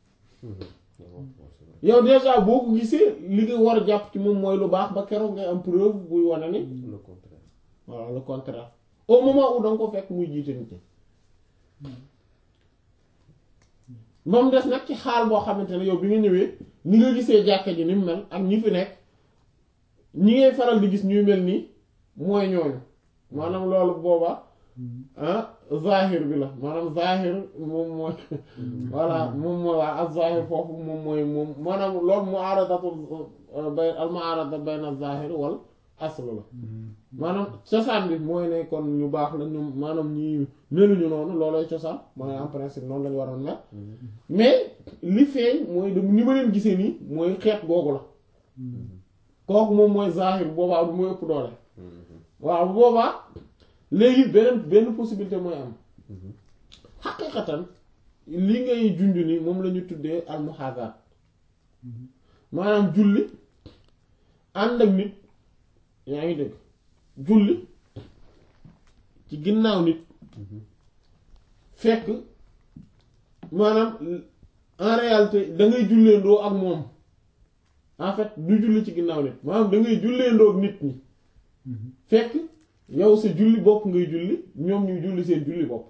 yow déjà boo ko gisee li nga war a jàpp ci moom mooy lu baax ba keroog ngay am preuve buy wane ni le contraire voilà le contraire au moment où da nga ko fekk muy jiite nit ñi moom des nag ci xaal boo xamante ne yow bi nga ñëwee ni nga gisee jàkka ji ni mu mel ak ñi fi nekk ñi ngay faral di gis ñuy mel nii mooy ñooñu maanaam loolu booba ah zahir bi la maanaam zahir moom mooy voilà moom mooy waa ak zahir foofu moom mooy moom maanaam loolu mu'aradatu bay al mu'arada bayna zahir wal asl la maanaam cosaan bi mooy ne kon ñu baax la ñu maanaam ñi meluñu noonu loolooy cosaan mooy en principe noonu lañu waroon mel mais li feeñ mooy de ni ma leen gisee nii mooy xeet googu la kooku moom mooy zahir boobaa bu mooy ëpp doole waaw bu boobaa léegi beneen benn possibilité mooy am xaqiqatan li ngay junj ni moom la ñu tuddee al muhazaat maanaam julli ànd ak nit yaa ngi dégg julli ci ginnaaw nit fekk maanaam en réalité da ngay julleendoo ak moom en fait du julli ci ginnaaw nit maanaam da ngay julleendoo ak nit ñi fekk yow sa julli bopp ngay julli ñoom ñuy julli seen julli bopp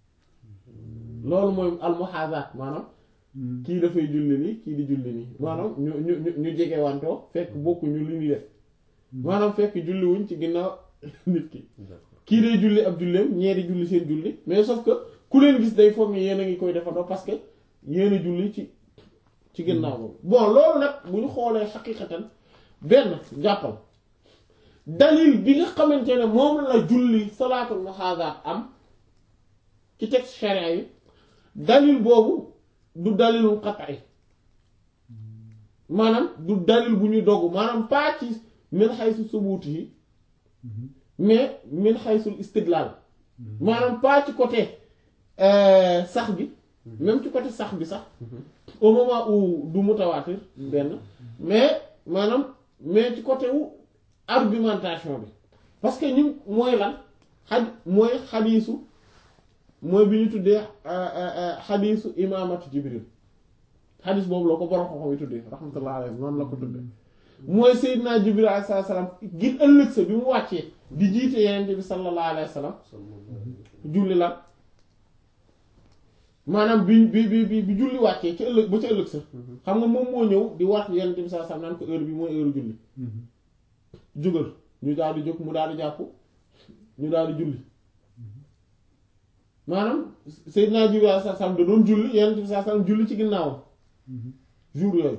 loolu mooy almuhazaat maanaam kii dafay julli nii kii di julli nii maanaam ñu ñu ñu ñu jege wantoo fekk bokkuñu li ñuy def maanaam fekk julliwuñ ci ginnaaw nit ki kii day julli ab julleem ñeeri julli seen julli mais sauf que ku leen gis day foog ni yéen a ngi koy defandoo parce que yéen a julli ci ci ginnaaw boobu bon loolu nag bu ñu xoolee xaqiqatan benn jàppal dalil bi nga xamante ne moom la julli salaatul muhazaat am ci texte sharia yi dalil boobu du dalilul qat'i maanaam du dalil bu ñuy dogg maanaam pas ci min xaysu subuuti yi mais min xaysul istidlal maanaam pas ci côté sax bi même ci côté sax bi sax au moment où du mutawaatir benn mais maanaam mais ci côté wu argumentation bi parce que ñu mooy lan xad mooy xadiisu mooy bi ñu tuddee xadiisu imaamatu jibril xadiis boobu la ko borom xam-xam yi tuddee rahmatullah alayhi noonu la ko tuddee mooy Seydina Jibril alayhi salaam ngir ëllëg sa bi mu wàccee di jiite yeneen bi sallallahu alayhi wa sallam julli la maanaam bi bi bi bi julli wàccee ci ëllëg ba ci ëllëg sa xam nga moom moo ñëw di wax yeneen bi sallallahu alayhi wa sallam naan ko heure bi mooy heure julli jógal ñu daal di jóg mu daal di jàpp ñu daal di julli maanaam Seydina Jibril alayhi salaam da doon julli Yonent bi sallallahu alayhi wasallam julli ci ginnaawam jour yooyu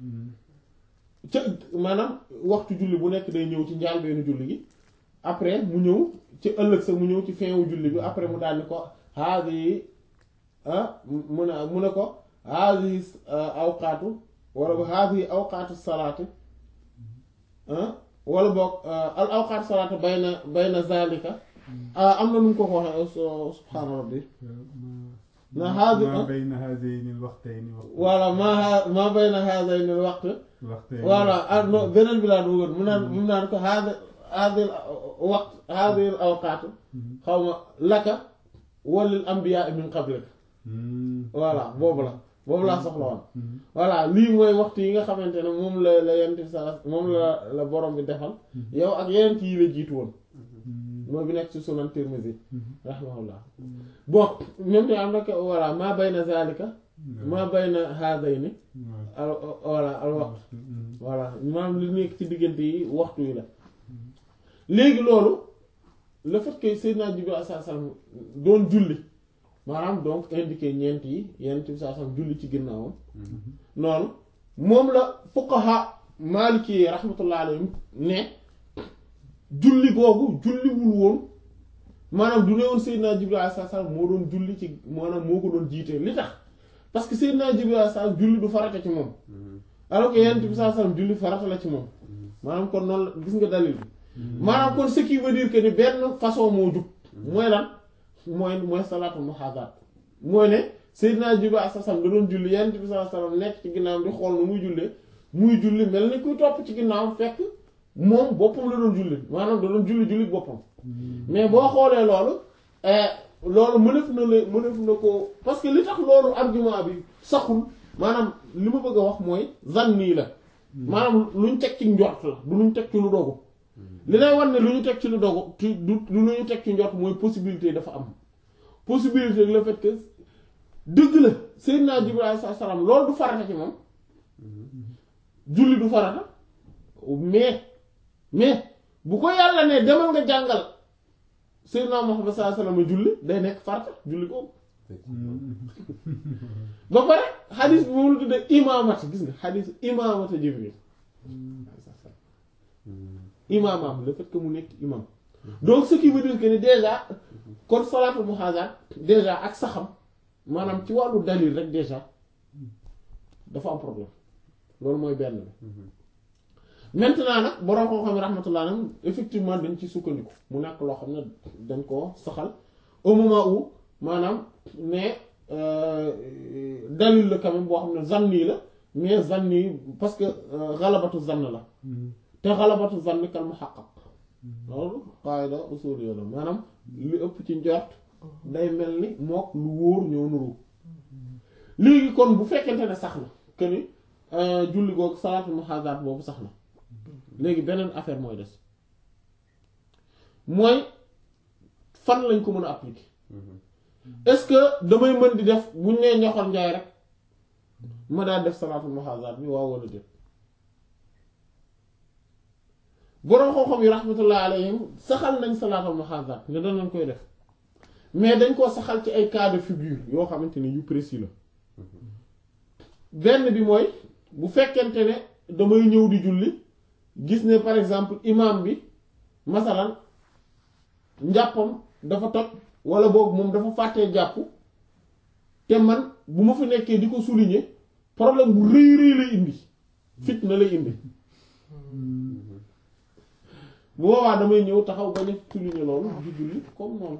ca maanaam waxtu julli bu nekk day ñëw ci njaalbeenu julli gi après mu ñëw ci ëllëg sa mu ñëw ci fin wu julli bi après mu daal ni ko haadi ah mu ne mu ne ko haadi awqaatu wala ba haadi awqaatu salaati ah wala boog al awqaatu salaati bayna bayna zalika am na nu mu ko ko waxee subhaana rabbi na haadi ما بين هذين الوقتين وقت voilà maa maa bayna haadayni al-waqt الوقتين voilà ah non beneen bi laa duggoon mu naan mu naan ko haada haadil waqt haadil awqaat xaw ma laka walil anbiyaa min qablik مم. voilà boobu la boobu laa soxla woon voilà lii mooy waxtu yi nga xamante ne moom la la yent sa moom la la borom bi defal yow ak yeneen yi la jiitu woon mooy bi nekk ci sunan Tirmidhi rahimahullah bon même te am na ko voilà maa bayna zalika maa bayna haadayni al voilà al waqt voilà maanaam li nekk ci diggante yi waxtu yi la léegi loolu le fait que Seydina Jibril alayhi salaam doon julli maanaam donc indiqué ñeent yi yenn ci saa sam julli ci ginnaawam noonu moom la fuqaha maliki yi rahmatullah alayhim ne julli googu julliwul woon maanaam du ne woon Seydina Jibril alayhi salaam moo doon julli ci maanaam moo ko doon jiite li tax parce que Seydina Jibril alayhi salaam julli du farata ci moom alors que yenn ci saa sam julli farata la ci moom maanaam kon noonu la gis nga dalil bi maanaam kon ce qui veut dire que ni benn façon moo jug mooy lan mooy mooy salaatu muhaadaat mooy ne Seydina Jibril alayhi salaam da doon julli Yonent bi sallallahu alayhi wasallam nekk ci ginnaawam di xool nu muy jullee muy julli mel ni kuy topp ci ginnaawam fekk moom boppam la doon julli maanaam da doon julli julli boppam mais boo xoolee loolu loolu mënef na la mënef na ko parce que li tax loolu argument bi saxul maanaam li ma bëgg a wax mooy zanni la maanaam luñ teg ci njort la du luñ teg ci lu dogu li lay wan ne lu ñu teg ci lu dogu ci du du lu ñu teg ci njort mooy possibilité dafa am possibilité le fait que dëgg la Seydina Jibril alayhi salaam loolu du farata ci moom julli du farata mais mais bu ko yàlla ne demal nga jàngal Seydina Muhammad sallallahu alayhi wasallam julli day nekk farata julli ko ba pare xadis bi moom la tuddee imaamata gis nga xadis imaamata Jibril imaamam le fait que mu nekk imam donc ce qui veut dire que ni déjà kon salaatul muhazaat déjà ak saxam maanaam ci wàllu dalil rek déjà dafa am problème loolu mooy benn bi maintenant nag borom koo xam ne rahmatullah alayhi effectivement dañ ci sukkandiku mu nekk loo xam ne dañ koo saxal au moment où maanaam ne dalil la quand même boo xam ne zanni la mais zanni parce que xalabatu zann la te xalabatu zanni kal muhaqqaq loolu qaida usul yo la maanaam lu ëpp ci njort day mel ni mook lu wóor ñoo nuru léegi kon bu fekkente ne sax na que ni julli googu salaatul muhaadaat boobu sax na léegi beneen affaire mooy des mooy fan lañ ko mën a appliquer est-ce que damay mën di def buñ nee ñoxor njaay rek ma daal def salaatul muhaadaat bi waaw wala déet boroom xam-xam yi rahmatullah alayhim saxal nañ salaatul muhaadaat ne danañ koy def mais dañ koo saxal ci ay cas de figure yoo xamante ni yu précis la benn bi mooy bu fekkente ne damay ñëw di julli gis ne par exemple imam bi masalan njàppam dafa toj wala boog moom dafa fàttee jàpp te man bu ma fa nekkee di ko souligner problème bu rëy rëy lay indi fitna lay indi bu boobaa damay ñëw taxaw bañ a souligner loolu di julli comme noonu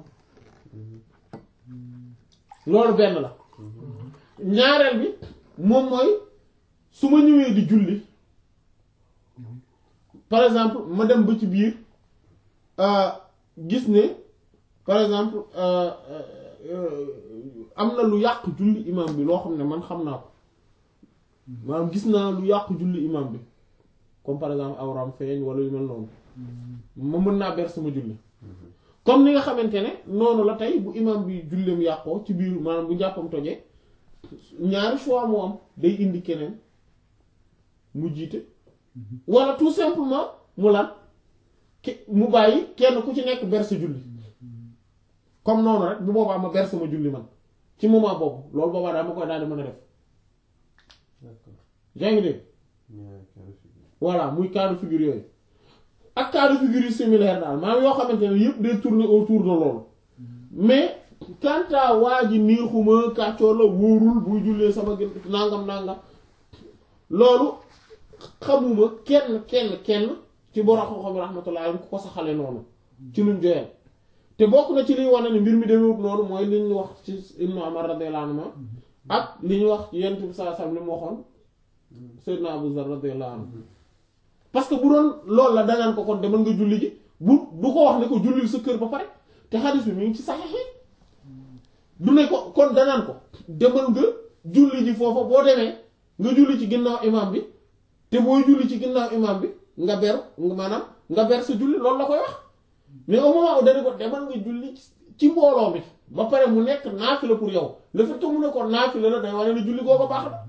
loolu benn la ñaareel bi moom mooy su ma ñëwee di julli par exemple ma dem ba ci biir gis ne par exemple am na lu yàq julli imam bi loo xam ne man xam naa ko maanaam gis naa lu yàq julli imam bi comme par exemple awram feeñ wala yu mel noonu ma mën naa ber sama julli comme ni nga xamante ne noonu la tey bu imam bi julleem yàqoo ci biir maanaam bu njàppam tojee ñaari choix moo am day indi keneen mu jiite wala tout simplement mu lan ki mu bàyyi kenn ku ci nekk ber sa julli comme noonu rek bu boobaa ma ber sama julli man ci moment boobu loolu boobaa daa ma koy daal di mën a def d'accord yaa ngi dégg ñaari cas de figure. voilà muy cas de figure yooyu ak cas de figure yu similaire daal maanaam yoo xamante ne yëpp day tourner autour de loolu mais quant à waa ji neexuma kàccoor la wóorul buy jullee sama gën nangam nangam loolu xamuma kenn kenn kenn ci borom xam-xam rahmatullah alayhi ku ko saxale noonu ci luñ joyal te bokk na ci liy wane ne mbir mi demewut noonu mooy li ñu wax ci Ibnu Umar radiyallahu anhu ak li ñu wax ci Yonent bi sallallahu alayhi wasallam li mu waxoon Seydina Abu Zar radiyallahu anhu parce que bu doon loolu la danaan ko kon demal nga julli ji bu du ko wax ne ko julli sa kër ba pare te xadis bi mi ngi ci saxiix yi du ne ko kon danaan ko demal nga julli ji foofa boo demee nga julli ci ginnaaw imam bi te booy julli ci ginnaaw imam bi nga ber nga maanaam nga ber sa julli loolu la koy wax mais au moment où dana ko demal nga julli ci mbooloo mi ba pare mu nekk naafila pour yow le fait que mu ne ko naafila la day wane ne julli koo ko baax na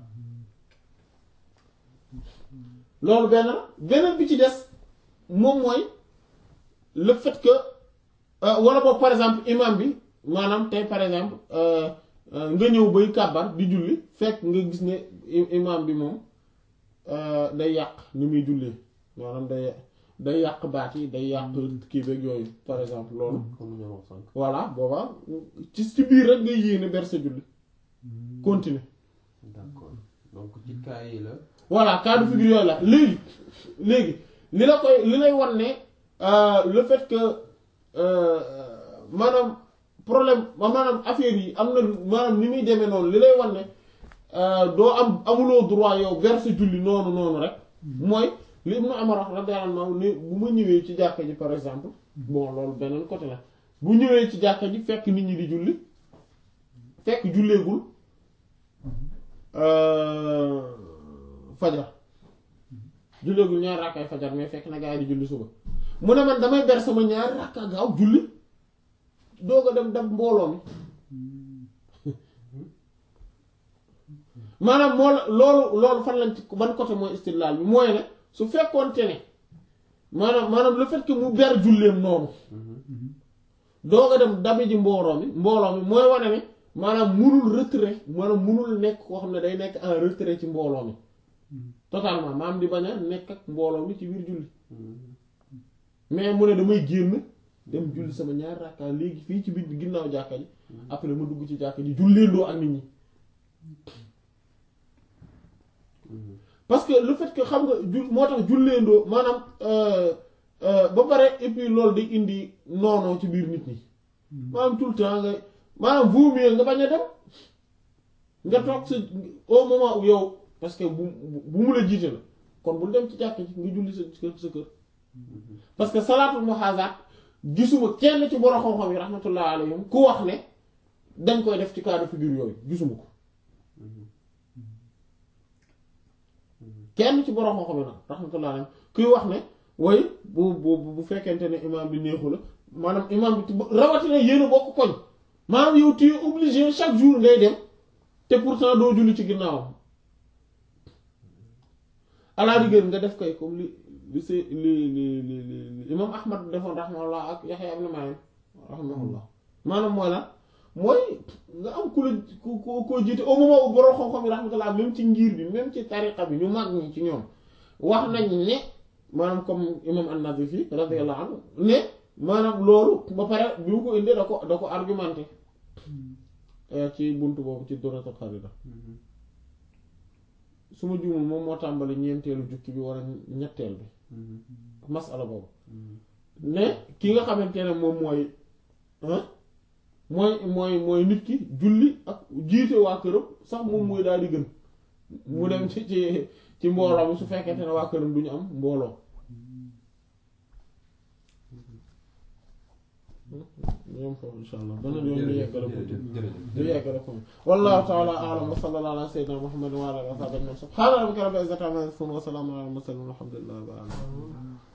loolu benn la beneen bi ci des moom mooy le fait que euh, wala boog par exemple imam bi maanaam tey par exemple euh, euh, nga ñëw bay kàbbar di julli fekk nga gis ne i- imam bi moom euh, day yàq ni muy jullee maanaam day day yàq baat yi day yàq kii beeg yooyu par exemple loolu comme ni ñu wax sànq. voilà boobaa ci ci biir rek ngay yéene ber sa julli continuer d'accord donc ci cas yi la. voilà cas de figure yooyu la léegi léegi li la koy li lay wan ne euh, le fait que euh, maanaam problème maanaam affaire yi am na maanaam ni muy demee noonu li lay wan ne euh, doo am amuloo droit yow verse julli noonu noonu rek mooy li Ibnu Umar wax radiyallahu anhu ne bu ma ñëwee ci jàkka ji par exemple bon loolu beneen côté la bu ñëwee ci jàkka ji fekk nit ñi di julli fekk julleegul euh, fajar julleegul ñaari rakkaay fajar mais fekk na gaa yi di julli suba mu ne man damay ber sama ñaari rakka gaaw julli doog a dem dab mbooloo mi maanaam moo la loolu loolu fan lañ ci ban côté mooy istidlaal bi mooy ne su fekkoonte ne maanaam maanaam le fait que mu ber julleem noonu doog a dem dabi ji mbooloo mi mbooloo mi mooy wane ne maanaam munul retrait maanaam munul nekk koo xam ne day nekk en retrait ci mbooloo mi totalement maam di bañ a nekk ak mbooloo mi ci biir julli mais mu ne damay génn dem julli sama ñaari rakka léegi fii ci biir ginnaaw jàkka ji après ma dugg ci jàkka ji julleendoo ak nit ñi parce que le fait que xam nga ju moo tax julleendoo maanaam euh, euh, ba pare et puis loolu day indi noonoo ci biir nit ñi maanaam tout le temps nga maanaam vaut mieux nga bañ a dem nga toog sa au moment où yow parce que bu bu mu la jiite la kon bul dem ci jàkk ji nga julli sa kër sa kër parce que salaatul muhazaat gisuma kenn ci borom xam-xam yi rahmatullah alayhim ku wax ne dañ koy def ci cas de figure yooyu gisuma ko kenn ci borom xam-xam yi nag rahmatullah alayhim kuy wax ne way bu bu bu fekkente ne imam bi neexu la maanaam imam bi rawatina yéen a bokk koñ maanaam yow tu es obligé chaque jour ngay dem te pourtant doo julli ci ginnaawam à la rigueur nga def koy comme li li si li li li li imam ahmad defoon rahimahullah ak yaxya ibn ma'in rahimahullah maanaam mooy lan mooy nga am ku la ku ku koo jiite au moment où borom xam-xam yi rahmatullah même ci ngir bi même ci tariqa bi ñu mag ñi ci ñoom wax nañ ne maanaam comme imam an-Nazifi radiyallahu anhu ne maanaam loolu ba pare bi mu ko indee da ko da ko argumenté ci buntu boobu ci Duratul Kharida su ma juumul moom moo tàmbali ñeenteelu jukki bi wala ñetteel bi masala boobu ne ki nga xamante ne moom mooy mooy mooy mooy nit ki julli ak jiite waa këram sax moom mooy daal di gën mu dem ci ci ci mbooloo mi su fekkente ne waa këram du ñu am mbooloo ñoom foofu insha allah beneen yoon ñu yeggale ko ñu yeggale ko wallahu ta'ala a'lam wa sallallahu ala sayyidina muhammadin wa ala alihi wa sahbihi subhana rabbika rabbil izzati amma yasifun wa salamun ala al mursalin walhamdulillahi rabbil alamin